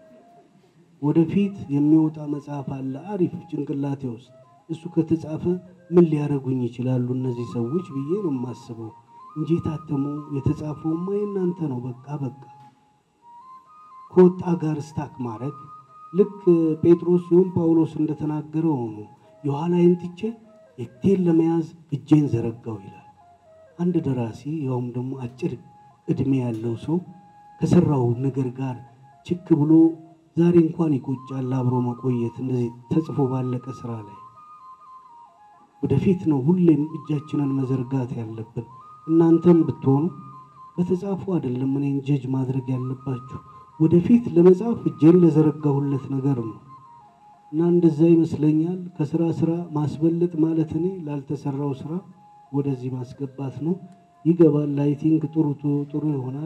ወደፊት የሚወጣ መጽሐፍ አለ አሪፍ ጭንቅላቴ ውስጥ እሱ ከተጻፈ ምን ሊያደርጉኝ ይችላሉ እነዚህ ሰዎች ብዬ ነው የማስበው እንጂ የታተሙ የተጻፈውማ የእናንተ ነው። በቃ በቃ ከወጣ ጋር ስታክ ማድረግ ልክ ጴጥሮስ ሲሆን ጳውሎስ እንደተናገረው ነው። የኋላዬን ትቼ የፊቴን ለመያዝ እጄን ዘረጋው ይላል። አንድ ደራሲ ያውም ደግሞ አጭር እድሜ ያለው ሰው ከሰራው ነገር ጋር ችክ ብሎ ዛሬ እንኳን ይቆጫል አብሮ መቆየት እንደዚህ ተጽፎ ባለቀ ስራ ላይ ወደፊት ነው ሁሌም እጃችንን መዘርጋት ያለብን። እናንተም ብትሆኑ በተጻፉ አይደለም እኔን ጀጅ ማድረግ ያለባችሁ ወደፊት ለመጻፍ እጄን ለዘረጋሁለት ነገር ነው እና እንደዛ ይመስለኛል። ከስራ ስራ ማስበለጥ ማለት እኔ ላልተሰራው ስራ ወደዚህ ማስገባት ነው። ይገባል። አይ ቲንክ ጥሩ ጥሩ ይሆናል።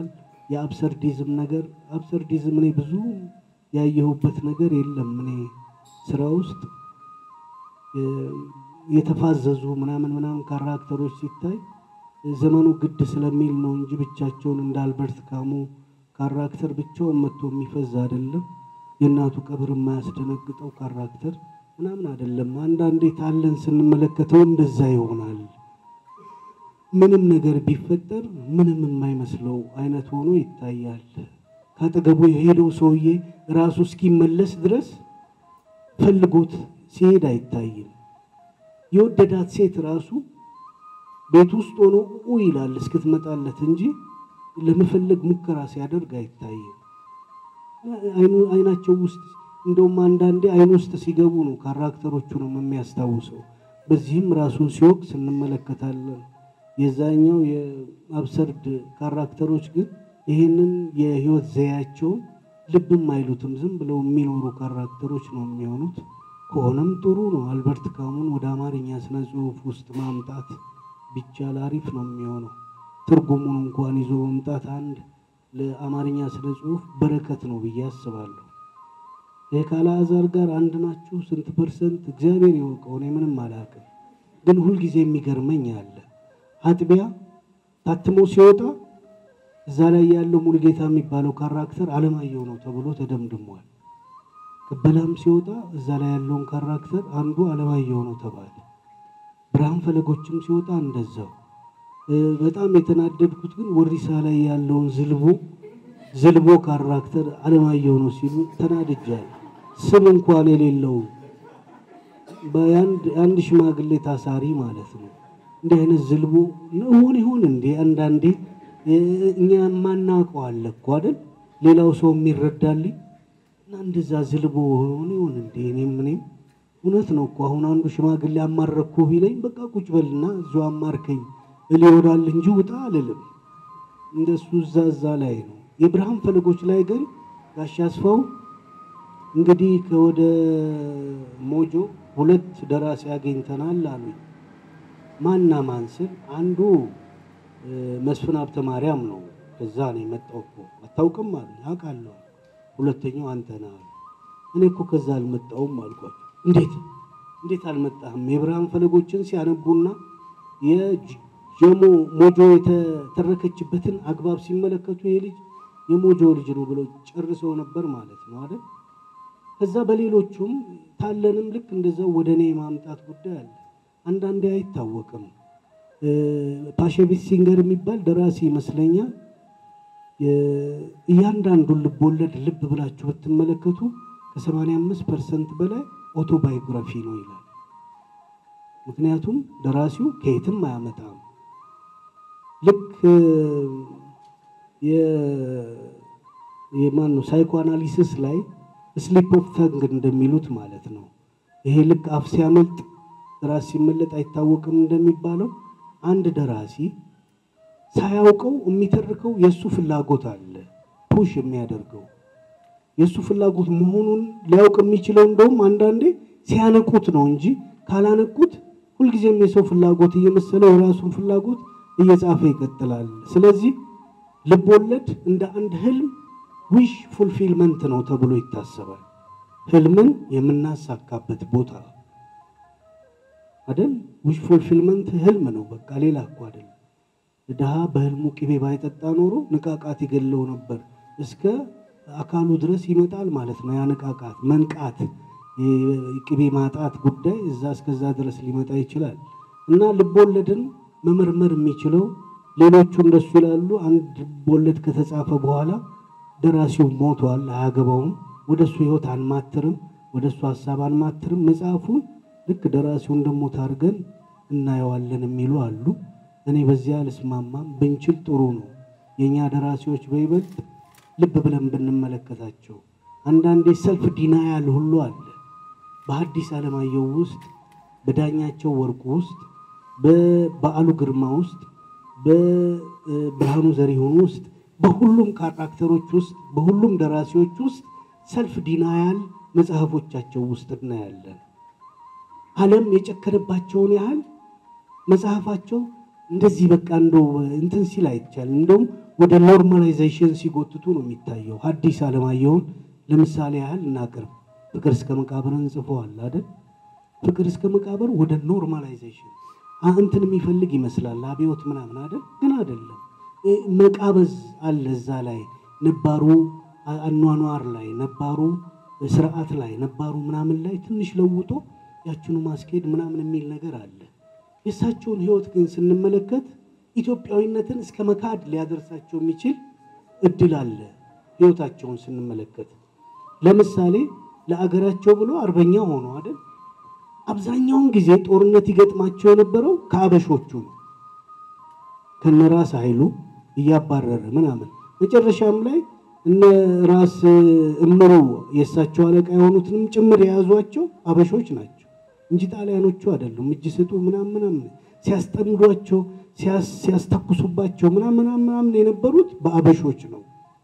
የአብሰርዲዝም ነገር አብሰርዲዝም እኔ ብዙ ያየሁበት ነገር የለም። እኔ ስራ ውስጥ እ፣ የተፋዘዙ ምናምን ምናምን ካራክተሮች ሲታይ ዘመኑ ግድ ስለሚል ነው እንጂ ብቻቸውን እንደ አልበርት ካሙ ካራክተር ብቻውን መጥቶ የሚፈዝ አይደለም። የእናቱ ቀብር የማያስደነግጠው ካራክተር ምናምን አይደለም። አንዳንዴ ታለን ስንመለከተው እንደዛ ይሆናል። ምንም ነገር ቢፈጠር ምንም የማይመስለው አይነት ሆኖ ይታያል። ካጠገቡ የሄደው ሰውዬ ራሱ እስኪመለስ ድረስ ፈልጎት ሲሄድ አይታይም። የወደዳት ሴት ራሱ ቤት ውስጥ ሆኖ ኡ ይላል እስክትመጣለት እንጂ ለመፈለግ ሙከራ ሲያደርግ አይታይም። አይኑ- አይናቸው ውስጥ እንደውም አንዳንዴ አይን ውስጥ ሲገቡ ነው ካራክተሮቹንም የሚያስታውሰው። በዚህም ራሱን ሲወቅስ እንመለከታለን። የዛኛው የአብሰርድ ካራክተሮች ግን ይህንን የህይወት ዘያቸውን ልብም አይሉትም። ዝም ብለው የሚኖሩ ካራክተሮች ነው የሚሆኑት። ከሆነም ጥሩ ነው። አልበርት ካሙን ወደ አማርኛ ስነ ጽሁፍ ውስጥ ማምጣት ቢቻል አሪፍ ነው የሚሆነው። ትርጉሙን እንኳን ይዞ መምጣት አንድ ለአማርኛ ስነ ጽሁፍ በረከት ነው ብዬ አስባለሁ። ይህ ከአልዓዛር ጋር አንድ ናችሁ ስንት ፐርሰንት እግዚአብሔር ይወቀው፣ እኔ ምንም አላውቅም። ግን ሁልጊዜ የሚገርመኝ አለ አጥቢያ ታትሞ ሲወጣ እዛ ላይ ያለው ሙሉጌታ የሚባለው ካራክተር አለማየሁ ነው ተብሎ ተደምድሟል። ቅበላም ሲወጣ እዛ ላይ ያለውን ካራክተር አንዱ አለማየሁ ነው ተባለ። ብርሃን ፈለጎችም ሲወጣ እንደዛው። እ፣ በጣም የተናደድኩት ግን ወሪሳ ላይ ያለውን ዝልቦ ዝልቦ ካራክተር አለማየሁ ነው ሲሉ ተናድጃል። ስም እንኳን የሌለው በአንድ አንድ ሽማግሌ ታሳሪ ማለት ነው። እንዲህ አይነት ዝልቦ ይሆን ይሆን እንዴ? አንዳንዴ እ፣ እኛ የማናውቀው አለ እኮ አይደል? ሌላው ሰው የሚረዳልኝ እና እንደዛ ዝልቦ ሆን ይሆን እንዴ? እኔም እኔም እውነት ነው እኮ አሁን አንዱ ሽማግሌ አማረኩ ቢለኝ በቃ ቁጭ በልና እዚሁ አማርከኝ እል ይሆናል እንጂ ውጣ አልልም። እንደሱ እዛ እዛ ላይ ነው። የብርሃን ፈለጎች ላይ ግን ጋሽ አስፋው እንግዲህ ከወደ ሞጆ ሁለት ደራሲ አግኝተናል አሉኝ። ማና ማን ስል አንዱ እ፣ መስፍን ሀብተ ማርያም ነው። ከዛ ነው የመጣው እኮ አታውቅም አሉኝ። አውቃለሁ። ሁለተኛው አንተ ነህ አሉ። እኔ እኮ ከዛ አልመጣውም አልኳቸው። እንዴት እንዴት አልመጣህም? የብርሃን ፈለጎችን ሲያነቡና የጀሞ ሞጆ የተተረከችበትን አግባብ ሲመለከቱ ይሄ ልጅ የሞጆ ልጅ ነው ብለው ጨርሰው ነበር ማለት ነው አይደል? ከዛ በሌሎቹም ታለንም ልክ እንደዛው ወደ እኔ የማምጣት ጉዳይ አለ። አንዳንዴ አይታወቅም። እ፣ ፓሸቪት ሲንገር የሚባል ደራሲ ይመስለኛል። የ- እያንዳንዱን ልብ ወለድ ልብ ብላችሁ ብትመለከቱ ከ85 ፐርሰንት በላይ ኦቶባዮግራፊ ነው ይላል። ምክንያቱም ደራሲው ከየትም አያመጣም። ልክ እ፣ የ- የማን ነው ሳይኮ አናሊሲስ ላይ ስሊፕ ኦፍ ተንግ እንደሚሉት ማለት ነው። ይሄ ልክ አፍ ሲያመልጥ ራስ ሲመለጥ አይታወቅም እንደሚባለው አንድ ደራሲ ሳያውቀው የሚተርከው የእሱ ፍላጎት አለ ፑሽ የሚያደርገው የእሱ ፍላጎት መሆኑን ሊያውቅ የሚችለው እንደውም አንዳንዴ ሲያነቁት ነው እንጂ ካላነቁት ሁልጊዜም የሰው ፍላጎት እየመሰለው የራሱን ፍላጎት እየጻፈ ይቀጥላል። ስለዚህ ልብ ወለድ እንደ አንድ ህልም ዊሽ ፉልፊልመንት ነው ተብሎ ይታሰባል። ህልምን የምናሳካበት ቦታ አይደል? ዊሽ ፉልፊልመንት ህልም ነው፣ በቃ ሌላ እኮ አይደለም። ድሃ በህልሙ ቅቤ ባይጠጣ ኖሮ ንቃቃት ይገለው ነበር። እስከ አካሉ ድረስ ይመጣል ማለት ነው። ያ ንቃቃት መንቃት፣ ቅቤ ማጣት ጉዳይ እዛ እስከዛ ድረስ ሊመጣ ይችላል። እና ልቦለድን መመርመር የሚችለው ሌሎቹ እንደሱ ይላሉ። አንድ ልቦለድ ከተጻፈ በኋላ ደራሲው ሞቷል፣ አያገባውም። ወደ እሱ ህይወት አንማትርም፣ ወደ እሱ ሀሳብ አንማትርም። መጽሐፉን ልክ ደራሲው እንደሞት አድርገን እናየዋለን የሚሉ አሉ። እኔ በዚያ አልስማማም። ብንችል ጥሩ ነው። የእኛ ደራሲዎች በይበልጥ ልብ ብለን ብንመለከታቸው አንዳንዴ ሰልፍ ዲናያል ሁሉ አለ። በሐዲስ ዓለማየሁ ውስጥ፣ በዳኛቸው ወርቁ ውስጥ፣ በበዓሉ ግርማ ውስጥ፣ በብርሃኑ ዘሪሁን ውስጥ፣ በሁሉም ካራክተሮች ውስጥ፣ በሁሉም ደራሲዎች ውስጥ ሰልፍ ዲናያል መጽሐፎቻቸው ውስጥ እናያለን። ዓለም የጨከነባቸውን ያህል መጽሐፋቸው እንደዚህ በቃ እንደው እንትን ሲል አይቻልም። እንደውም ወደ ኖርማላይዜሽን ሲጎትቱ ነው የሚታየው። ሐዲስ ዓለማየሁን ለምሳሌ ያህል እናቅርብ። ፍቅር እስከ መቃብርን ጽፈዋል አይደል? ፍቅር እስከ መቃብር ወደ ኖርማላይዜሽን እንትን የሚፈልግ ይመስላል አብዮት ምናምን አይደል? ግን አይደለም። መቃበዝ አለ እዛ ላይ ነባሩ አኗኗር ላይ ነባሩ ስርዓት ላይ ነባሩ ምናምን ላይ ትንሽ ለውጦ ያችኑ ማስኬድ ምናምን የሚል ነገር አለ። የእሳቸውን ህይወት ግን ስንመለከት ኢትዮጵያዊነትን እስከ መካድ ሊያደርሳቸው የሚችል እድል አለ። ህይወታቸውን ስንመለከት ለምሳሌ ለአገራቸው ብሎ አርበኛ ሆኖ አይደል? አብዛኛውን ጊዜ ጦርነት ይገጥማቸው የነበረው ከአበሾቹ ነው። ከነራስ ኃይሉ እያባረረ ምናምን መጨረሻም ላይ እነ ራስ እምሩ የእሳቸው አለቃ የሆኑትንም ጭምር የያዟቸው አበሾች ናቸው እንጂ ጣሊያኖቹ አይደሉም። እጅ ስጡ ምናምን ምናምን ሲያስጠምዷቸው ሲያስተኩሱባቸው ምናምን ምናምን የነበሩት በአበሾች ነው።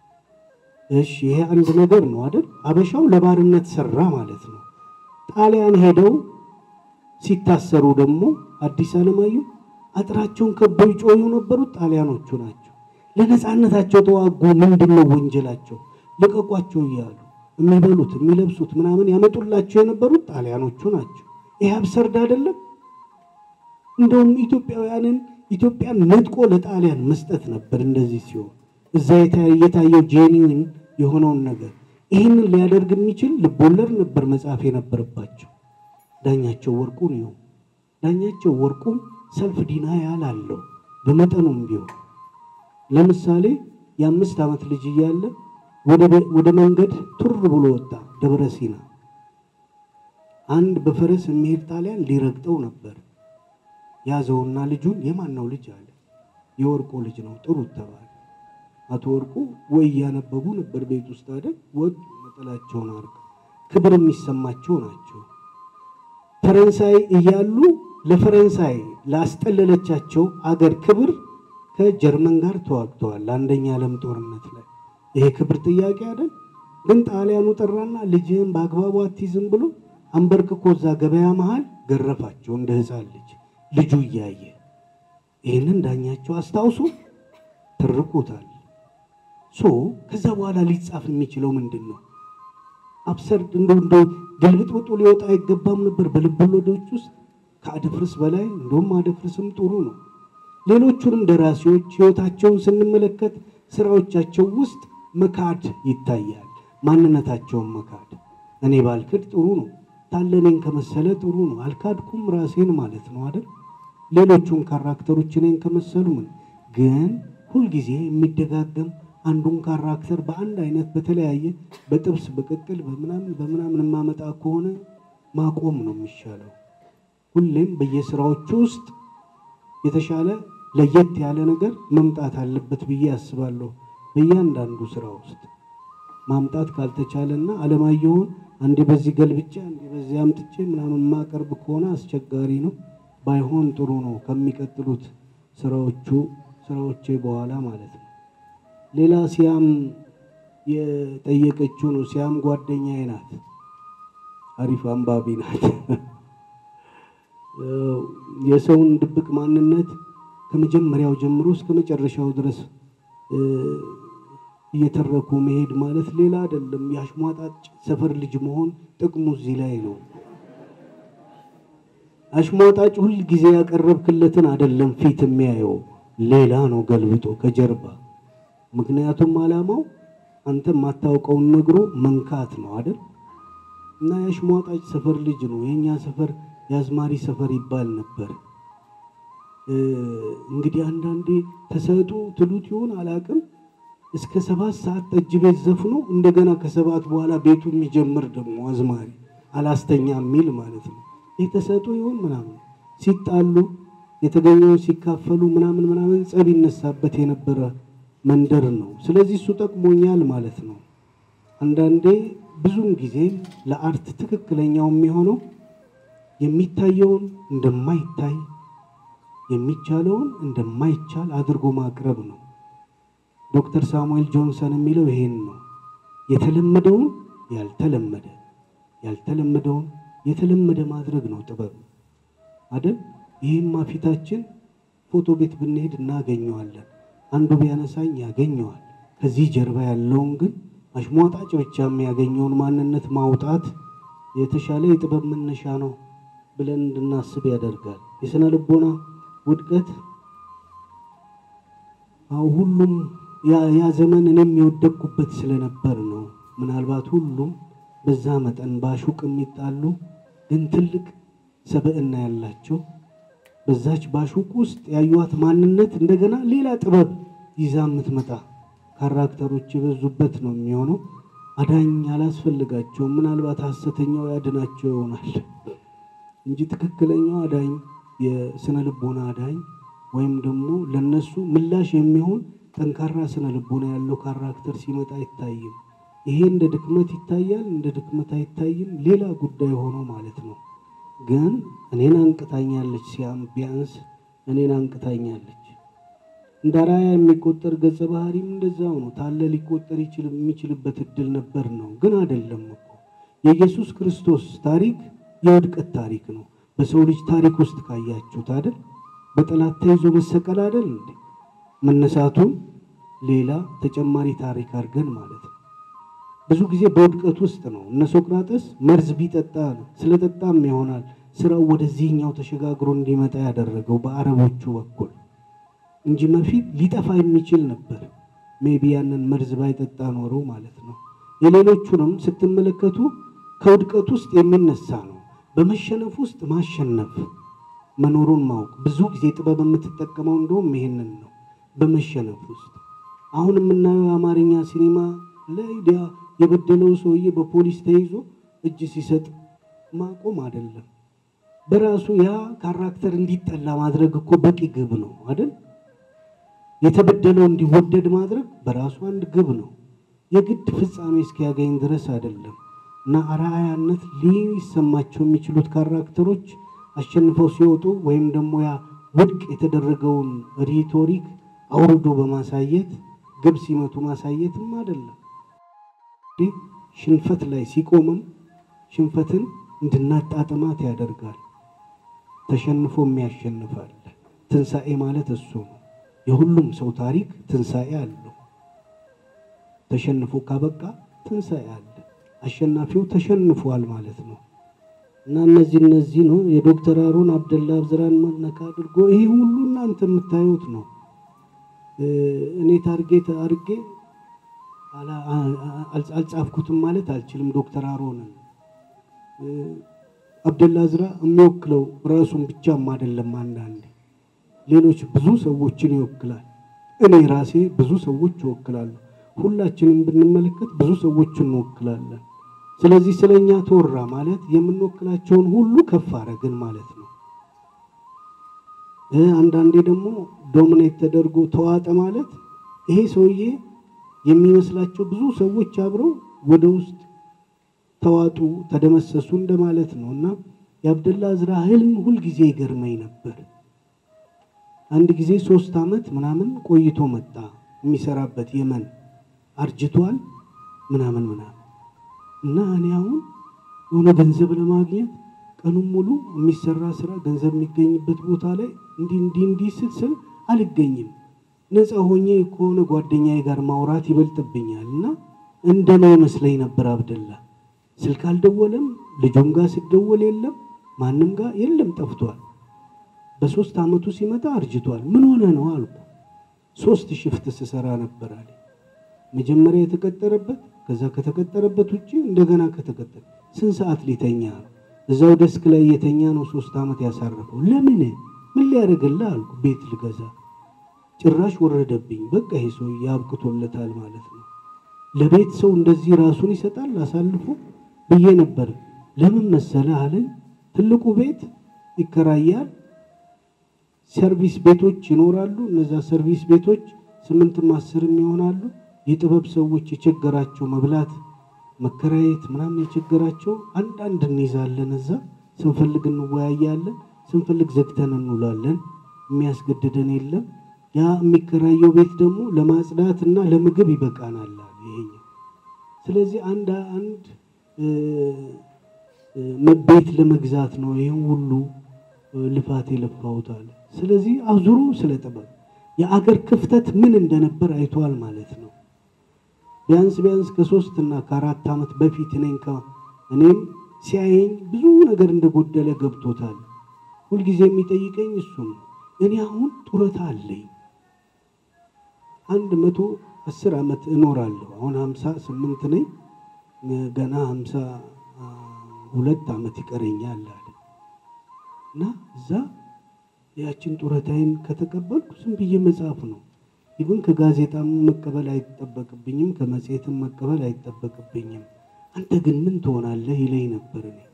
እሺ ይሄ አንድ ነገር ነው አይደል? አበሻው ለባርነት ሰራ ማለት ነው። ጣሊያን ሄደው ሲታሰሩ ደግሞ አዲስ ዓለማየሁ አጥራቸውን ከበው ይጮሁ የነበሩት ጣሊያኖቹ ናቸው። ለነፃነታቸው ተዋጉ። ምንድን ነው ወንጀላቸው? ልቀቋቸው እያሉ የሚበሉት የሚለብሱት ምናምን ያመጡላቸው የነበሩት ጣሊያኖቹ ናቸው። ይሄ አብሰርድ አይደለም? እንደውም ኢትዮጵያውያንን ኢትዮጵያን ነጥቆ ለጣሊያን መስጠት ነበር። እንደዚህ ሲሆን እዛ የታየው ጄኒውን የሆነውን ነገር ይህንን ሊያደርግ የሚችል ልቦለድ ነበር መጽሐፍ የነበረባቸው። ዳኛቸው ወርቁ ነው። ዳኛቸው ወርቁም ሰልፍ ዲናያል አለው በመጠኑም ቢሆን ለምሳሌ የአምስት ዓመት ልጅ እያለ ወደ መንገድ ቱር ብሎ ወጣ ደብረ ሲና። አንድ በፈረስ የሚሄድ ጣሊያን ሊረግጠው ነበር። ያዘውና ልጁን የማን ነው ልጅ አለ። የወርቁ ልጅ ነው ጥሩት ተባለ። አቶ ወርቁ ወይ እያነበቡ ነበር ቤት ውስጥ አይደል? ወጡ ነጠላቸውን አርገው ክብር የሚሰማቸው ናቸው። ፈረንሳይ እያሉ ለፈረንሳይ ላስጠለለቻቸው አገር ክብር ከጀርመን ጋር ተዋግተዋል። አንደኛ ዓለም ጦርነት ላይ ይሄ ክብር ጥያቄ አይደል? ግን ጣሊያኑ ጠራና ልጅህን በአግባቡ አትይዝም ብሎ አንበርክኮ እዛ ገበያ መሃል ገረፋቸው እንደ ሕፃን ልጅ ልጁ እያየ ይህንን ዳኛቸው አስታውሶ ትርቁታል። ሶ ከዛ በኋላ ሊጻፍ የሚችለው ምንድን ነው? አብሰርድ እንደ እንደ ግልብጥብጡ ሊወጣ አይገባም ነበር በልቦለዶች ውስጥ ከአደፍርስ በላይ እንደውም አደፍርስም ጥሩ ነው። ሌሎቹንም ደራሲዎች ህይወታቸውን ስንመለከት ስራዎቻቸው ውስጥ መካድ ይታያል። ማንነታቸውን መካድ እኔ ባልክድ ጥሩ ነው፣ ታለኔን ከመሰለ ጥሩ ነው። አልካድኩም ራሴን ማለት ነው አይደል? ሌሎቹን ካራክተሮች እኔን ከመሰሉ ምን ግን ሁልጊዜ የሚደጋገም አንዱን ካራክተር በአንድ አይነት በተለያየ በጥብስ በቅቅል በምናምን በምናምን የማመጣ ከሆነ ማቆም ነው የሚሻለው። ሁሌም በየስራዎቹ ውስጥ የተሻለ ለየት ያለ ነገር መምጣት አለበት ብዬ አስባለሁ። በእያንዳንዱ ስራ ውስጥ ማምጣት ካልተቻለና አለማየሁን አንዴ በዚህ ገልብጬ አንዴ በዚህ አምጥቼ ምናምን የማቀርብ ከሆነ አስቸጋሪ ነው። ባይሆን ጥሩ ነው ከሚቀጥሉት ስራዎቹ ስራዎቼ በኋላ ማለት ነው። ሌላ ሲያም የጠየቀችው ነው። ሲያም ጓደኛዬ ናት፣ አሪፍ አንባቢ ናት። የሰውን ድብቅ ማንነት ከመጀመሪያው ጀምሮ እስከ መጨረሻው ድረስ እየተረኩ መሄድ ማለት ሌላ አይደለም። የአሽሟጣጭ ሰፈር ልጅ መሆን ጥቅሙ እዚህ ላይ ነው። አሽሟጣጭ ሁል ጊዜ ያቀረብክለትን አይደለም ፊት የሚያየው ሌላ ነው ገልብጦ ከጀርባ። ምክንያቱም ዓላማው አንተ የማታውቀውን ነግሮ መንካት ነው አይደል? እና የአሽሟጣጭ ሰፈር ልጅ ነው። የእኛ ሰፈር የአዝማሪ ሰፈር ይባል ነበር። እንግዲህ አንዳንዴ ተሰጡ ትሉት ይሆን አላቅም። እስከ ሰባት ሰዓት ጠጅ ቤት ዘፍኖ እንደገና ከሰባት በኋላ ቤቱ የሚጀምር ደግሞ አዝማሪ አላስተኛ የሚል ማለት ነው። ይህ ተሰጡ ይሆን ምናምን ሲጣሉ የተገኘውን ሲካፈሉ ምናምን ምናምን ጸብ ይነሳበት የነበረ መንደር ነው። ስለዚህ እሱ ጠቅሞኛል ማለት ነው። አንዳንዴ ብዙም ጊዜ ለአርት ትክክለኛው የሚሆነው የሚታየውን እንደማይታይ የሚቻለውን እንደማይቻል አድርጎ ማቅረብ ነው። ዶክተር ሳሙኤል ጆንሰን የሚለው ይሄን ነው። የተለመደውን ያልተለመደ ያልተለመደውን የተለመደ ማድረግ ነው ጥበብ አይደል? ይህማ ፊታችን ፎቶ ቤት ብንሄድ እናገኘዋለን። አንዱ ቢያነሳኝ ያገኘዋል። ከዚህ ጀርባ ያለውን ግን አሽሟጣጭ ብቻ የሚያገኘውን ማንነት ማውጣት የተሻለ የጥበብ መነሻ ነው ብለን እንድናስብ ያደርጋል። የስነ ልቦና ውድቀት አዎ ሁሉም ያ ያ ዘመን እኔም የወደቅኩበት ስለነበር ነው። ምናልባት ሁሉም በዛ መጠን ባሹቅ የሚጣሉ ግን ትልቅ ሰብዕና ያላቸው በዛች ባሹቅ ውስጥ ያዩዋት ማንነት እንደገና ሌላ ጥበብ ይዛ የምትመጣ ካራክተሮች የበዙበት ነው የሚሆነው። አዳኝ አላስፈልጋቸውም። ምናልባት ሐሰተኛው ያድናቸው ይሆናል እንጂ ትክክለኛው አዳኝ የስነ ልቦና አዳኝ ወይም ደግሞ ለነሱ ምላሽ የሚሆን ጠንካራ ስነ ልቦና ያለው ካራክተር ሲመጣ አይታይም። ይሄ እንደ ድክመት ይታያል፣ እንደ ድክመት አይታይም። ሌላ ጉዳይ ሆኖ ማለት ነው። ግን እኔን አንቅታኛለች፣ ሲያም ቢያንስ እኔን አንቅታኛለች። እንደ አርአያ የሚቆጠር ገጸ ባህሪም እንደዛው ነው። ታለ ሊቆጠር ይችል የሚችልበት እድል ነበር ነው፣ ግን አይደለም እኮ የኢየሱስ ክርስቶስ ታሪክ የውድቀት ታሪክ ነው። በሰው ልጅ ታሪክ ውስጥ ካያችሁት አይደል በጠላት ተይዞ መሰቀል አይደል እንዴ? መነሳቱን ሌላ ተጨማሪ ታሪክ አድርገን ማለት ነው። ብዙ ጊዜ በውድቀት ውስጥ ነው። እነ ሶቅራጥስ መርዝ ቢጠጣ ነው ስለጠጣም ይሆናል ስራው ወደዚህኛው ተሸጋግሮ እንዲመጣ ያደረገው በአረቦቹ በኩል እንጂ በፊት ሊጠፋ የሚችል ነበር። ሜቢ ያንን መርዝ ባይጠጣ ኖሮ ማለት ነው። የሌሎቹንም ስትመለከቱ ከውድቀት ውስጥ የሚነሳ ነው። በመሸነፍ ውስጥ ማሸነፍ መኖሩን ማወቅ። ብዙ ጊዜ ጥበብ የምትጠቀመው እንደውም ይሄንን ነው። በመሸነፍ ውስጥ አሁን የምናየው የአማርኛ ሲኒማ ላይ ዲያ የበደለው ሰውዬ በፖሊስ ተይዞ እጅ ሲሰጥ ማቆም አይደለም። በራሱ ያ ካራክተር እንዲጠላ ማድረግ እኮ በቂ ግብ ነው አይደል? የተበደለው እንዲወደድ ማድረግ በራሱ አንድ ግብ ነው። የግድ ፍጻሜ እስኪያገኝ ድረስ አይደለም። እና አርአያነት ሊሰማቸው የሚችሉት ካራክተሮች አሸንፈው ሲወጡ ወይም ደግሞ ያ ውድቅ የተደረገውን ሪቶሪክ አውርዶ በማሳየት ግብ ሲመቱ ማሳየትም አይደለም። ሽንፈት ላይ ሲቆምም ሽንፈትን እንድናጣጥማት ያደርጋል። ተሸንፎ የሚያሸንፋል። ትንሣኤ ማለት እሱ ነው። የሁሉም ሰው ታሪክ ትንሣኤ አለው። ተሸንፎ ካበቃ ትንሣኤ አለ። አሸናፊው ተሸንፏል ማለት ነው። እና እነዚህ እነዚህ ነው የዶክተር አሮን አብደላ አብዝራን መነካ አድርጎ ይሄ ሁሉ እናንተ የምታዩት ነው። እኔ ታርጌት አድርጌ አልጻፍኩትም ማለት አልችልም። ዶክተር አሮንን አብደላ አዝራ የሚወክለው ራሱን ብቻም አይደለም። አንዳንዴ ሌሎች ብዙ ሰዎችን ይወክላል። እኔ ራሴ ብዙ ሰዎች እወክላለሁ። ሁላችንም ብንመለከት ብዙ ሰዎችን እንወክላለን። ስለዚህ ስለኛ ተወራ ማለት የምንወክላቸውን ሁሉ ከፍ አረግን ማለት ነው። አንዳንዴ ደግሞ ዶሚኔት ተደርጎ ተዋጠ ማለት ይሄ ሰውዬ የሚመስላቸው ብዙ ሰዎች አብረው ወደ ውስጥ ተዋጡ፣ ተደመሰሱ እንደማለት ነው። እና የአብደላ አዝራ ህልም ሁልጊዜ ይገርመኝ ነበር። አንድ ጊዜ ሶስት ዓመት ምናምን ቆይቶ መጣ የሚሰራበት የመን አርጅቷል ምናምን ምናምን እና እኔ አሁን የሆነ ገንዘብ ለማግኘት ቀኑን ሙሉ የሚሰራ ስራ ገንዘብ የሚገኝበት ቦታ ላይ እንዲህ እንዲህ እንዲህ ስል አልገኝም። ነፃ ሆኜ ከሆነ ጓደኛዬ ጋር ማውራት ይበልጥብኛል እና እንደኔ ይመስለኝ ነበር አብደላ። ስልክ አልደወለም፣ ልጁም ጋር ስደወል የለም፣ ማንም ጋር የለም፣ ጠፍቷል። በሶስት ዓመቱ ሲመጣ አርጅቷል። ምን ሆነ ነው አልኩ። ሶስት ሽፍት ስሰራ ነበር አለ። መጀመሪያ የተቀጠረበት ከዛ ከተቀጠረበት ውጭ እንደገና ከተቀጠረ ስንት ሰዓት ሊተኛ ነው? እዛው ደስክ ላይ የተኛ ነው ሶስት ዓመት ያሳረፈው። ለምን ምን ሊያደርግልህ አልኩ። ቤት ልገዛ ጭራሽ ወረደብኝ። በቃ ይሄ ሰው ያብቅቶለታል ማለት ነው። ለቤት ሰው እንደዚህ ራሱን ይሰጣል አሳልፎ ብዬ ነበር። ለምን መሰለ አለኝ። ትልቁ ቤት ይከራያል። ሰርቪስ ቤቶች ይኖራሉ። እነዛ ሰርቪስ ቤቶች ስምንትም አስርም ይሆናሉ። የጥበብ ሰዎች የቸገራቸው መብላት መከራየት ምናምን የቸገራቸው አንዳንድ እንይዛለን። እዛ ስንፈልግ እንወያያለን፣ ስንፈልግ ዘግተን እንውላለን። የሚያስገድደን የለም። ያ የሚከራየው ቤት ደግሞ ለማጽዳት እና ለምግብ ይበቃናል አለ ይሄኛው። ስለዚህ አንድ አንድ ቤት ለመግዛት ነው ይህን ሁሉ ልፋት የለፋሁት አለ። ስለዚህ አዙሮ ስለ ጥበብ የአገር ክፍተት ምን እንደነበር አይተዋል ማለት ነው። ቢያንስ ቢያንስ ከሶስት እና ከአራት ዓመት በፊት እኔን እኔም ሲያየኝ ብዙ ነገር እንደጎደለ ገብቶታል። ሁልጊዜ የሚጠይቀኝ እሱ ነው። እኔ አሁን ጡረታ አለኝ አንድ መቶ አስር ዓመት እኖራለሁ። አሁን ሀምሳ ስምንት ነኝ። ገና ሀምሳ ሁለት ዓመት ይቀረኛል አለ እና እዛ ያችን ጡረታዬን ከተቀበልኩ ዝም ብዬ መጽሐፍ ነው ይብን ከጋዜጣም መቀበል አይጠበቅብኝም፣ ከመጽሔትም መቀበል አይጠበቅብኝም። አንተ ግን ምን ትሆናለህ ይለኝ ነበር። እኔ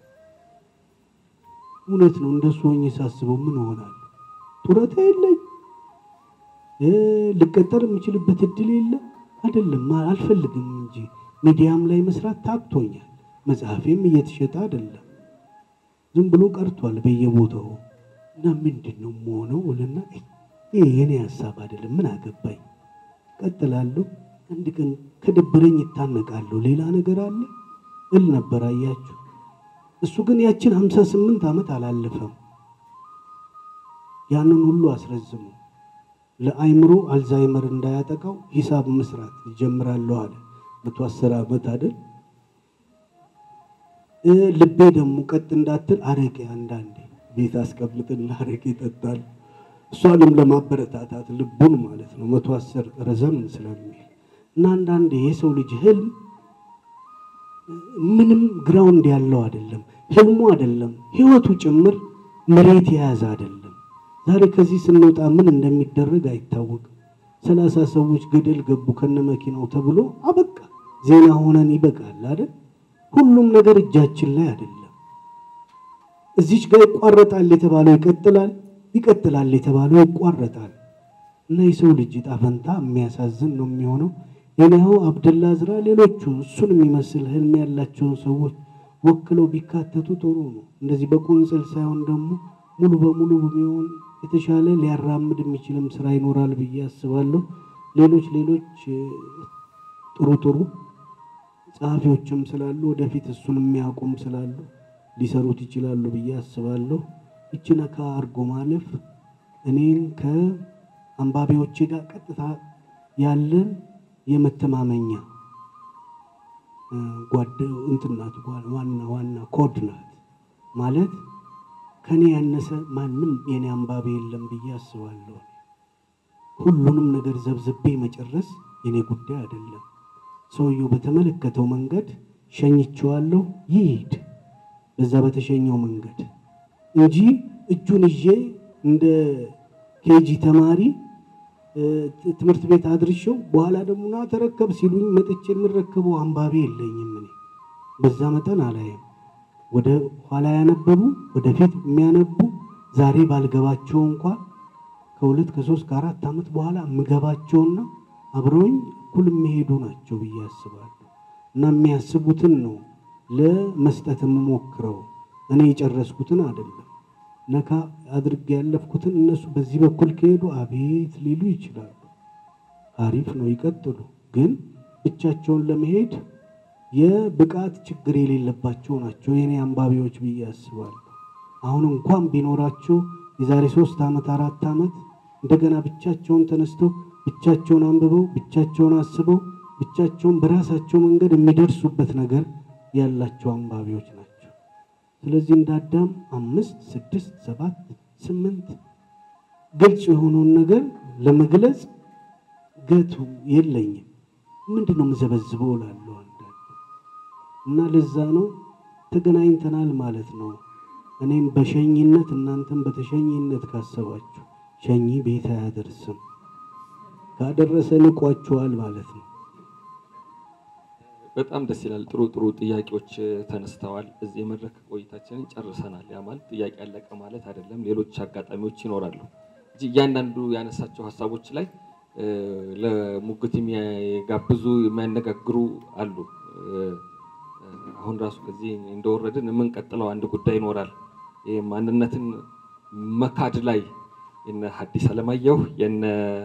እውነት ነው እንደሱ ሆኜ ሳስበው ምን እሆናለሁ? ጡረታ የለኝ ልቀጠር የምችልበት እድል የለም። አይደለም አልፈልግም እንጂ ሚዲያም ላይ መስራት ታክቶኛል። መጽሐፌም እየተሸጠ አይደለም፣ ዝም ብሎ ቀርቷል በየቦታው እና ምንድን ነው የምሆነው እልና ይሄ የኔ ሀሳብ አይደለም፣ ምን አገባኝ፣ ቀጥላለሁ። አንድ ቀን ከደበረኝ ይታነቃለሁ፣ ሌላ ነገር አለ እል ነበር። አያችሁ፣ እሱ ግን ያችን ሀምሳ ስምንት ዓመት አላለፈም። ያንን ሁሉ አስረዝሙ ለአይምሮ አልዛይመር እንዳያጠቃው ሂሳብ መስራት ይጀምራለሁ አለ። መቶ አስር ዓመት አይደል? ልቤ ደግሞ ቀጥ እንዳትል አረቄ አንዳንዴ ቤት አስቀምጥና አረቄ ይጠጣል። እሷንም ለማበረታታት ልቡን ማለት ነው። መቶ አስር ረዘም ስለሚል እና አንዳንዴ የሰው ልጅ ህልም ምንም ግራውንድ ያለው አይደለም። ህልሙ አይደለም ህይወቱ ጭምር መሬት የያዘ አይደለም። ዛሬ ከዚህ ስንወጣ ምን እንደሚደረግ አይታወቅም። ሰላሳ ሰዎች ገደል ገቡ ከነ መኪናው ተብሎ አበቃ። ዜና ሆነን ይበቃል አይደል? ሁሉም ነገር እጃችን ላይ አይደለም። እዚች ጋር ይቋረጣል የተባለው ይቀጥላል፣ ይቀጥላል የተባለው ይቋረጣል። እና የሰው ልጅ ዕጣ ፈንታ የሚያሳዝን ነው የሚሆነው። የኔው አብደላ ዝራ ሌሎቹ እሱን የሚመስል ህልም ያላቸውን ሰዎች ወክለው ቢካተቱ ጥሩ ነው። እንደዚህ በቁንጽል ሳይሆን ደግሞ ሙሉ በሙሉ በሚሆን የተሻለ ሊያራምድ የሚችልም ስራ ይኖራል ብዬ አስባለሁ። ሌሎች ሌሎች ጥሩ ጥሩ ጸሐፊዎችም ስላሉ ወደፊት እሱን የሚያውቁም ስላሉ ሊሰሩት ይችላሉ ብዬ አስባለሁ። ይቺ ነካ አርጎ ማለፍ እኔን ከአንባቢዎቼ ጋር ቀጥታ ያለን የመተማመኛ ጓደ እንትን ናት፣ ዋና ዋና ኮድ ናት ማለት ከኔ ያነሰ ማንም የኔ አንባቢ የለም ብዬ አስባለሁ። ሁሉንም ነገር ዘብዝቤ መጨረስ የኔ ጉዳይ አይደለም። ሰውየው በተመለከተው መንገድ ሸኝቼዋለሁ፣ ይሂድ በዛ በተሸኘው መንገድ እንጂ እጁን ይዤ እንደ ኬጂ ተማሪ ትምህርት ቤት አድርሼው በኋላ ደግሞ ና ተረከብ ሲሉኝ መጥቼ የምረከበው አንባቢ የለኝም። እኔ በዛ መጠን አላየም። ወደ ኋላ ያነበቡ ወደፊት የሚያነቡ ዛሬ ባልገባቸው እንኳን ከሁለት ከሶስት ከአራት ዓመት በኋላ የምገባቸውና አብረውኝ እኩል የሚሄዱ ናቸው ብዬ አስባለሁ። እና የሚያስቡትን ነው ለመስጠት የምሞክረው እኔ የጨረስኩትን አይደለም። ነካ አድርጌ ያለፍኩትን እነሱ በዚህ በኩል ከሄዱ አቤት ሊሉ ይችላሉ። አሪፍ ነው ይቀጥሉ። ግን ብቻቸውን ለመሄድ የብቃት ችግር የሌለባቸው ናቸው የኔ አንባቢዎች ብዬ አስባለሁ። አሁን እንኳን ቢኖራቸው የዛሬ ሶስት ዓመት አራት ዓመት እንደገና ብቻቸውን ተነስተው ብቻቸውን አንብበው ብቻቸውን አስበው ብቻቸውን በራሳቸው መንገድ የሚደርሱበት ነገር ያላቸው አንባቢዎች ናቸው። ስለዚህ እንደ አዳም አምስት ስድስት ሰባት ስምንት ግልጽ የሆነውን ነገር ለመግለጽ ገቱ የለኝም። ምንድን ነው የምዘበዝበው እላለሁ አንዳንድ እና ለዛ ነው ተገናኝተናል ማለት ነው። እኔም በሸኝነት እናንተም በተሸኝነት ካሰባችሁ ሸኚ ቤት አያደርስም፣ ካደረሰ ንቋችኋል ማለት ነው። በጣም ደስ ይላል። ጥሩ ጥሩ ጥያቄዎች ተነስተዋል። እዚህ የመድረክ ቆይታችንን ጨርሰናል። ያ ማለት ጥያቄ ያለቀ ማለት አይደለም። ሌሎች አጋጣሚዎች ይኖራሉ እንጂ እያንዳንዱ ያነሳቸው ሀሳቦች ላይ ለሙግት የሚጋብዙ የሚያነጋግሩ አሉ። አሁን ራሱ ከዚህ እንደወረድን የምንቀጥለው አንድ ጉዳይ ይኖራል። ይህ ማንነትን መካድ ላይ የነ ሐዲስ ዓለማየሁ የነ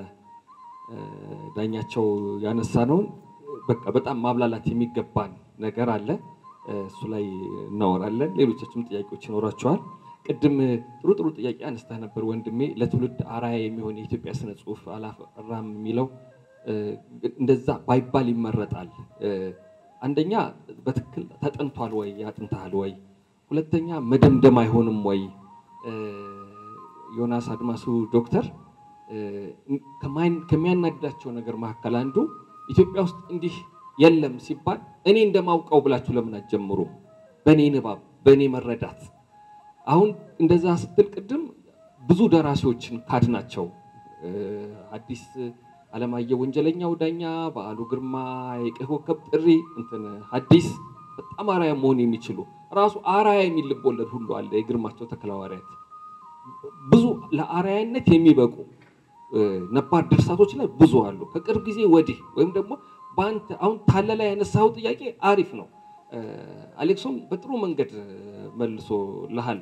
ዳኛቸው ያነሳ ነውን በቃ በጣም ማብላላት የሚገባን ነገር አለ። እሱ ላይ እናወራለን። ሌሎቻችሁም ጥያቄዎች ይኖራቸዋል። ቅድም ጥሩ ጥሩ ጥያቄ አነስተህ ነበር ወንድሜ። ለትውልድ አራያ የሚሆን የኢትዮጵያ ስነ ጽሁፍ አላፈራም የሚለው እ፣ እንደዛ ባይባል ይመረጣል። እ፣ አንደኛ በትክክል ተጠንቷል ወይ ያጥንተሃል ወይ? ሁለተኛ መደምደም አይሆንም ወይ? እ፣ ዮናስ አድማሱ ዶክተር እ፣ ከማን- ከሚያናድዳቸው ነገር መካከል አንዱ ኢትዮጵያ ውስጥ እንዲህ የለም ሲባል እኔ እንደማውቀው ብላችሁ ለምን አትጀምሩም? በእኔ ንባብ፣ በእኔ መረዳት አሁን እንደዛ ስትል ቅድም ብዙ ደራሲዎችን ካድናቸው እ፣ አዲስ አለማየሁ ወንጀለኛው ዳኛ፣ በዓሉ ግርማ፣ የቀይ ኮከብ ጥሪ፣ እንትን ሐዲስ በጣም አራያ መሆን የሚችሉ ራሱ አራያ የሚል ልቦለድ ሁሉ አለ። የግርማቸው ተክለሐዋርያት ብዙ ለአራያነት የሚበቁ እ፣ ነባር ድርሳቶች ላይ ብዙ አሉ። ከቅርብ ጊዜ ወዲህ ወይም ደግሞ በአንተ አሁን ታለ ላይ ያነሳው ጥያቄ አሪፍ ነው። እ፣ አሌክሶም በጥሩ መንገድ መልሶ ልሃል።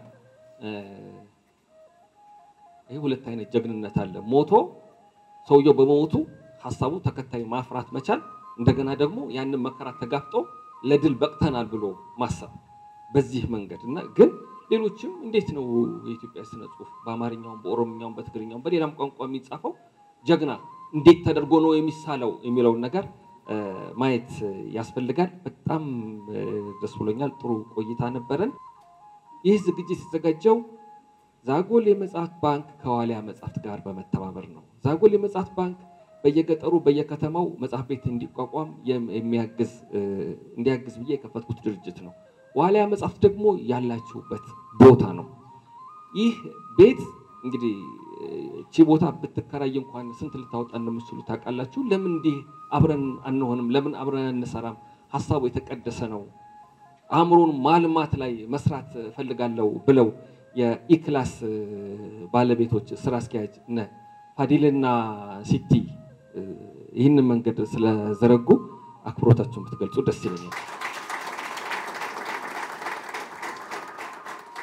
ይህ ሁለት አይነት ጀግንነት አለ። ሞቶ ሰውየው በመሞቱ ሀሳቡ ተከታይ ማፍራት መቻል፣ እንደገና ደግሞ ያንን መከራ ተጋፍጦ ለድል በቅተናል ብሎ ማሰብ በዚህ መንገድ እና ግን ሌሎችም እንዴት ነው የኢትዮጵያ ስነ ጽሁፍ በአማርኛውም በኦሮምኛውም በትግርኛውም በሌላም ቋንቋ የሚጻፈው ጀግና እንዴት ተደርጎ ነው የሚሳለው የሚለውን ነገር እ፣ ማየት ያስፈልጋል። በጣም እ፣ ደስ ብሎኛል። ጥሩ ቆይታ ነበረን። ይህ ዝግጅት የተዘጋጀው ዛጎል የመጽሐፍት ባንክ ከዋሊያ መጽሐፍት ጋር በመተባበር ነው። ዛጎል የመጽሐፍት ባንክ በየገጠሩ በየከተማው መጽሐፍ ቤት እንዲቋቋም የም- የሚያግዝ እ፣ እንዲያግዝ ብዬ የከፈትኩት ድርጅት ነው። ዋሊያ መጽሐፍት ደግሞ ያላችሁበት ቦታ ነው። ይህ ቤት እንግዲህ እ፣ እቺ ቦታ ብትከራይ እንኳን ስንት ልታወጣ እንደምትችሉ ታውቃላችሁ። ለምን እንዲህ አብረን አንሆንም? ለምን አብረን አንሰራም? ሀሳቡ የተቀደሰ ነው። አእምሮን ማልማት ላይ መስራት እፈልጋለሁ ብለው የኢክላስ እ፣ ባለቤቶች ስራ አስኪያጅ እነ ፋዲልና ሲቲ እ፣ ይህንን መንገድ ስለዘረጉ አክብሮታችሁን ብትገልጹ ደስ ይለኛል።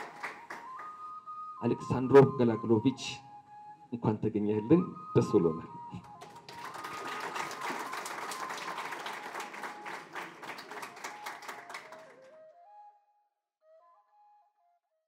አሌክሳንድሮ ገላግሎቪች እንኳን ተገኘህልን፣ ደስ ብሎናል።